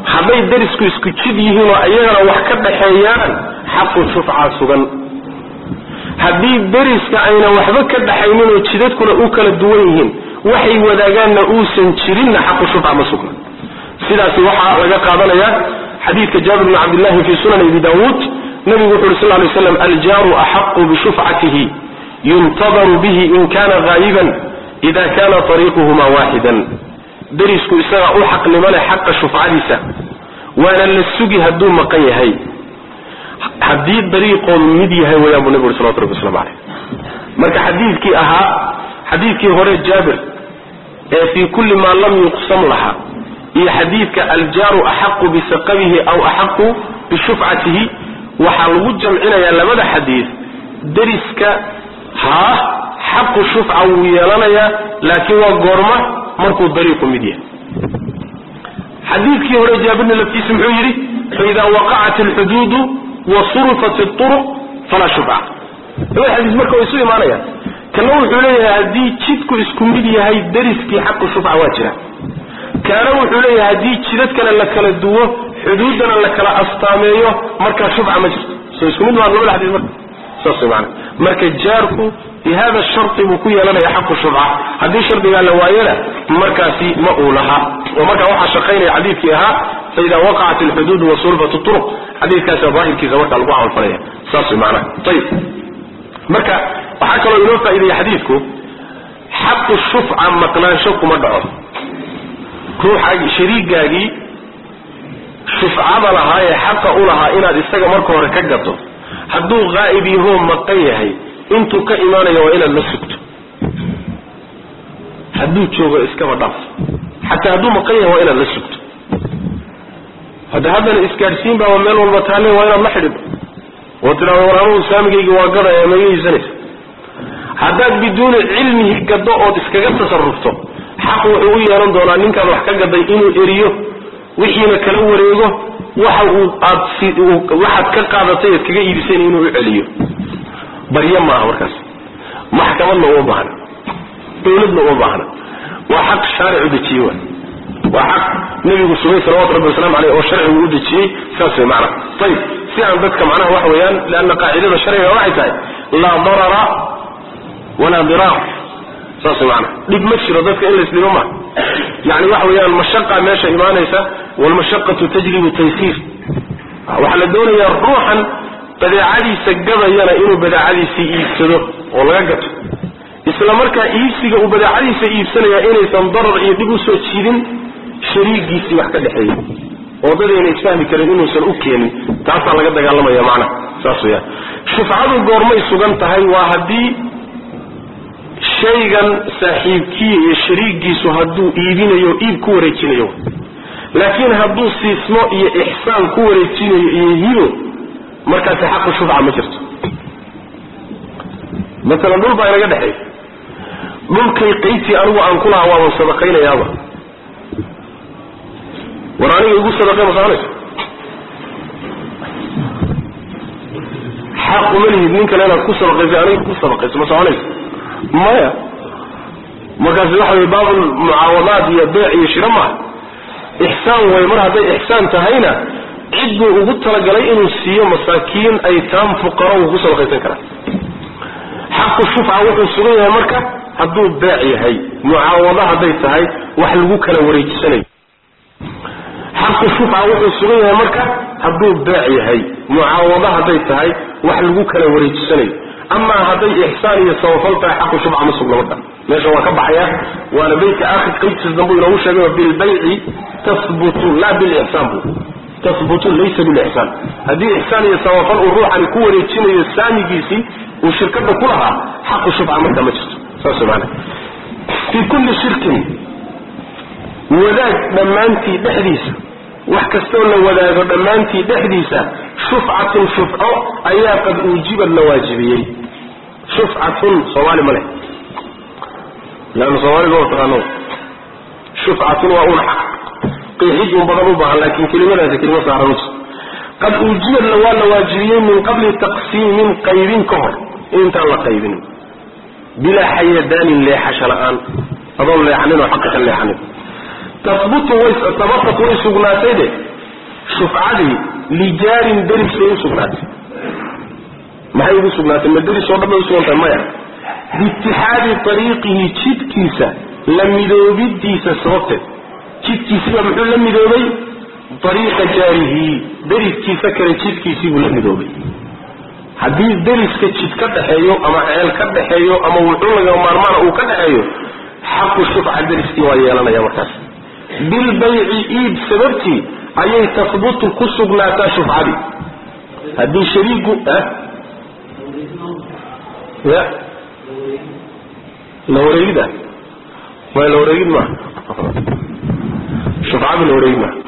hadday darisku isku jid yihiin oo iyagana wax ka dhaxeeyaan xaqu shufca sugan haddii dariska ayna waxba ka dhaxaynin oo jidadkuna u kala duwan yihiin waxay wadaagaanna uusan jirinna xaqu shufca ma sugna sidaasi waxaa laga qaadanaya xadiidka jaabir bni cabdillahi fi sunan abi daawuud nabigu wuxu uri sal lay slam aljaaru axaqu bishufcatihi yuntadaru bihi in kana haayiban ida kana ariiquhuma waaxidan darisku isagaa u xaqnimo leh xaqa shufcadiisa waana la sugi hadduu maqan yahay haddii dariiqoodu mid yahay wayaan buu nabi uri salawatu rabbi waslamu caleyh marka xadiidkii ahaa xadiidkii hore jaabir ee fii kulli maa lam yuqsam laha iyo xadiidka aljaaru axaqu bisaqabihi aw axaqu bishufcatihi waxaa lagu jamcinayaa labada xadiid dariska haa xaqu shufca wuu yeelanayaa laakiin waa goorma markuu dariiqu mid yahay xadiidkii hore jaabirna laftiisa muxuu yidhi faida waqacat alxuduudu wa surifat اطuruq falaa shufca labada xadiis marka way isu imaanayaan kana wuxuu leeyahay haddii jidku isku mid yahay dariskii xaqu shufca waa jira kaana wuxuu leeyahay haddii jidadkana la kala duwo xuduuddana la kala astaameeyo markaa shufca ma jirto soo isku mid maa labada xadiis marka saas way maana marka jaarku bi hada sharti buu ku yeelanaya xaqu shufca haddii shardigaa la waayana markaasi ma uu lahaa oo markaa waxaa shaqaynaya xadiidkii ahaa faida waqacat alxuduud wa surifat turuq xadiidkaasa daahirkiisa markaa lagu camalfalaya saas way maana ayib marka waxaa kaloo inoo faa'ideeya xadiidku xaqu shufca maqnaansho kuma dhaco ruuxaagii shariigaagii shufcada lahaa ee xaqa u lahaa inaad isaga marka hore ka gato hadduu haa'ib yahoo maqan yahay intuu ka imaanayo waa inaad la sugto hadduu joogo iskaba dhaaf xataa hadduu maqan yahay waa inaad la sugto hadda haddana isgaadhsiin baaba meel walba taalle waa inaad la xidhido oo tidhahdo war anugu saamigaygii waa gadaya ma iga iibsanaysa haddaad biduuni cilmihi gado ood iskaga tasarufto xaq wuxuu u yeelan doonaa ninkaad wax ka gaday inuu eriyo wixiina kala wareego waxa uu aad waxaad ka qaadatay eed kaga iibiseen inuu u celiyo baryo maaha markaas maxkamadna uma baahna dawladna uma baahna waa xaq shaaricu dejiye wa waa xaq nabigu sugay salawatu rabbi waslamu aleyh oo sharcigu u dejiyey saas way macana ayib si aan dadka macnaha waxa weeyaan leanna qaacidada sharciga waxay tahay laa darara walaa diraar saas way macana dhib ma jiro dadka in laisdhibo ma yani waxa weeyaan mashaqa meesha imaanaysa walmashaqatu tajribu taysiir waxaa la doonayaa ruuxan badeecadiisa gadayana inuu badeecadiisii iibsado oo laga gato isla markaa iibsiga uu badeecadiisa iibsanaya inaysan darar iyo dhib usoo jiidin shariigiisii wax ka dhexeeya oo dadayna isfahmi karin inuusan u keenin taasaa laga dagaalamaya macnaha saas weyaan shufcadu goormay sugan tahay waa haddii shaygan saaxiibkii iyo shariigiisu hadduu iibinayo iib ku wareejinayo laakiin hadduu siismo iyo ixsaan ku wareejinayo iyo hibo markaasi xaqu shufca ma jirto maalan dhul baa inaga dhexeey dhulkay qaybtii anigu aan ku lahaa waaban sadaqaynayaaba war aniga igu sadaqay ma soconayso xaq uma lihid nin kale inaad ku sadaqayso aniga ku sadaqayso ma soconayso maya markaasi waxa wey baabul mucaawadaad iyo beec iyo shiro maaha ixsaan way mar hadday ixsaan tahayna cid buu ugu talagalay inuu siiyo masaakiin aytaam fuqaro uu ku sadaqaysan karaa xaqu shufca wuxuu sugan yahay marka hadduu beec yahay mucaawado hadday tahay wax lagu kala wareejisanayo xaqu shufca wuxuu sugan yahay marka hadduu beec yahay mucaawado hadday tahay wax lagu kala wareejisanayo amaa hadday ixsaan iyo sabafal tahay xaqu shufca ma sugna marka meesha waa ka baxaya waana beytka aakhir qaybtiis dambu inoogu sheegay bilbayci tahbutu laa bilixsaan bu tahbutu laysa bilixsaan haddii ixsaan iyo sabafal uu ruuxani ku wareejinayo saamigiisii uu shirkada ku lahaa xaqu shufca markaa ma jirto saas maana fii kulli shirkin wadaag dhammaantii dhexdiisa wax kastoo la wadaago dhammaantii dhexdiisa shufcatun shufco ayaa qad uujibad la waajibiyey shufcatun soomaali ma leh leanna soomaaliga waa taqaano shufcatun waa un xaq qiixid un badan u baahan laakiin kelimadaasi kelimo saaran uji qad uujibadna waa la waajibiyey min qabli taqsiimin qaybin ka hor intaan la qaybinin bilaa xayadaanin leexasho la-aan adoon leexanin oo xaqa ka leexanin tahbutu way tabatat way sugnaatay de shufcadii lijaarin deris bay usugnaatay maxay ugu sugnaatay ma deris oo dhan bay usugantahay maya biitixaadi ariiqihi jidkiisa la midoobidiisa sababteed jidkiisiba muxuu la midoobay ariiqa jaarihi deriskiisa kale jidkiisiibuu la midoobay haddii deriska jid ka dhaxeeyo ama ceel ka dhaxeeyo ama wuxuu laga maarmaana uu ka dhaxeeyo xaqu shufca deriskii waa yeelanaya markaas bilbayci iib sababtii ayay tahbutu ku sugnaataa shufcadii haddii shariigu ya la wareegida way la wareegid maaha shufcadu la wareegid maaha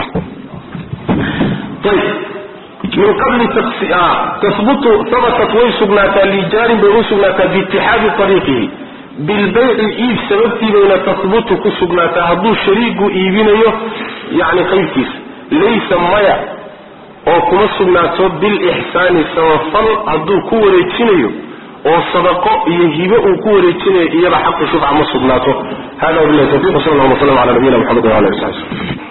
ayb min qabli tahbutu habatat way sugnaataa lijaarin bay u sugnaataa biitixaadi ariiqihi bilbayci iib sababtii bayna tahbutu ku sugnaataa hadduu shariigu iibinayo yani qaybkiisa laysa maya oo kuma sugnaato bilixsaani samafal hadduu ku wareejinayo oo sadaqo iyo hibe uu ku wareejinayo iyada xaqu shufca ma sugnaato hada wabilahi tawfiq sal lla slam ala nabiyina mxamed wala ali sabi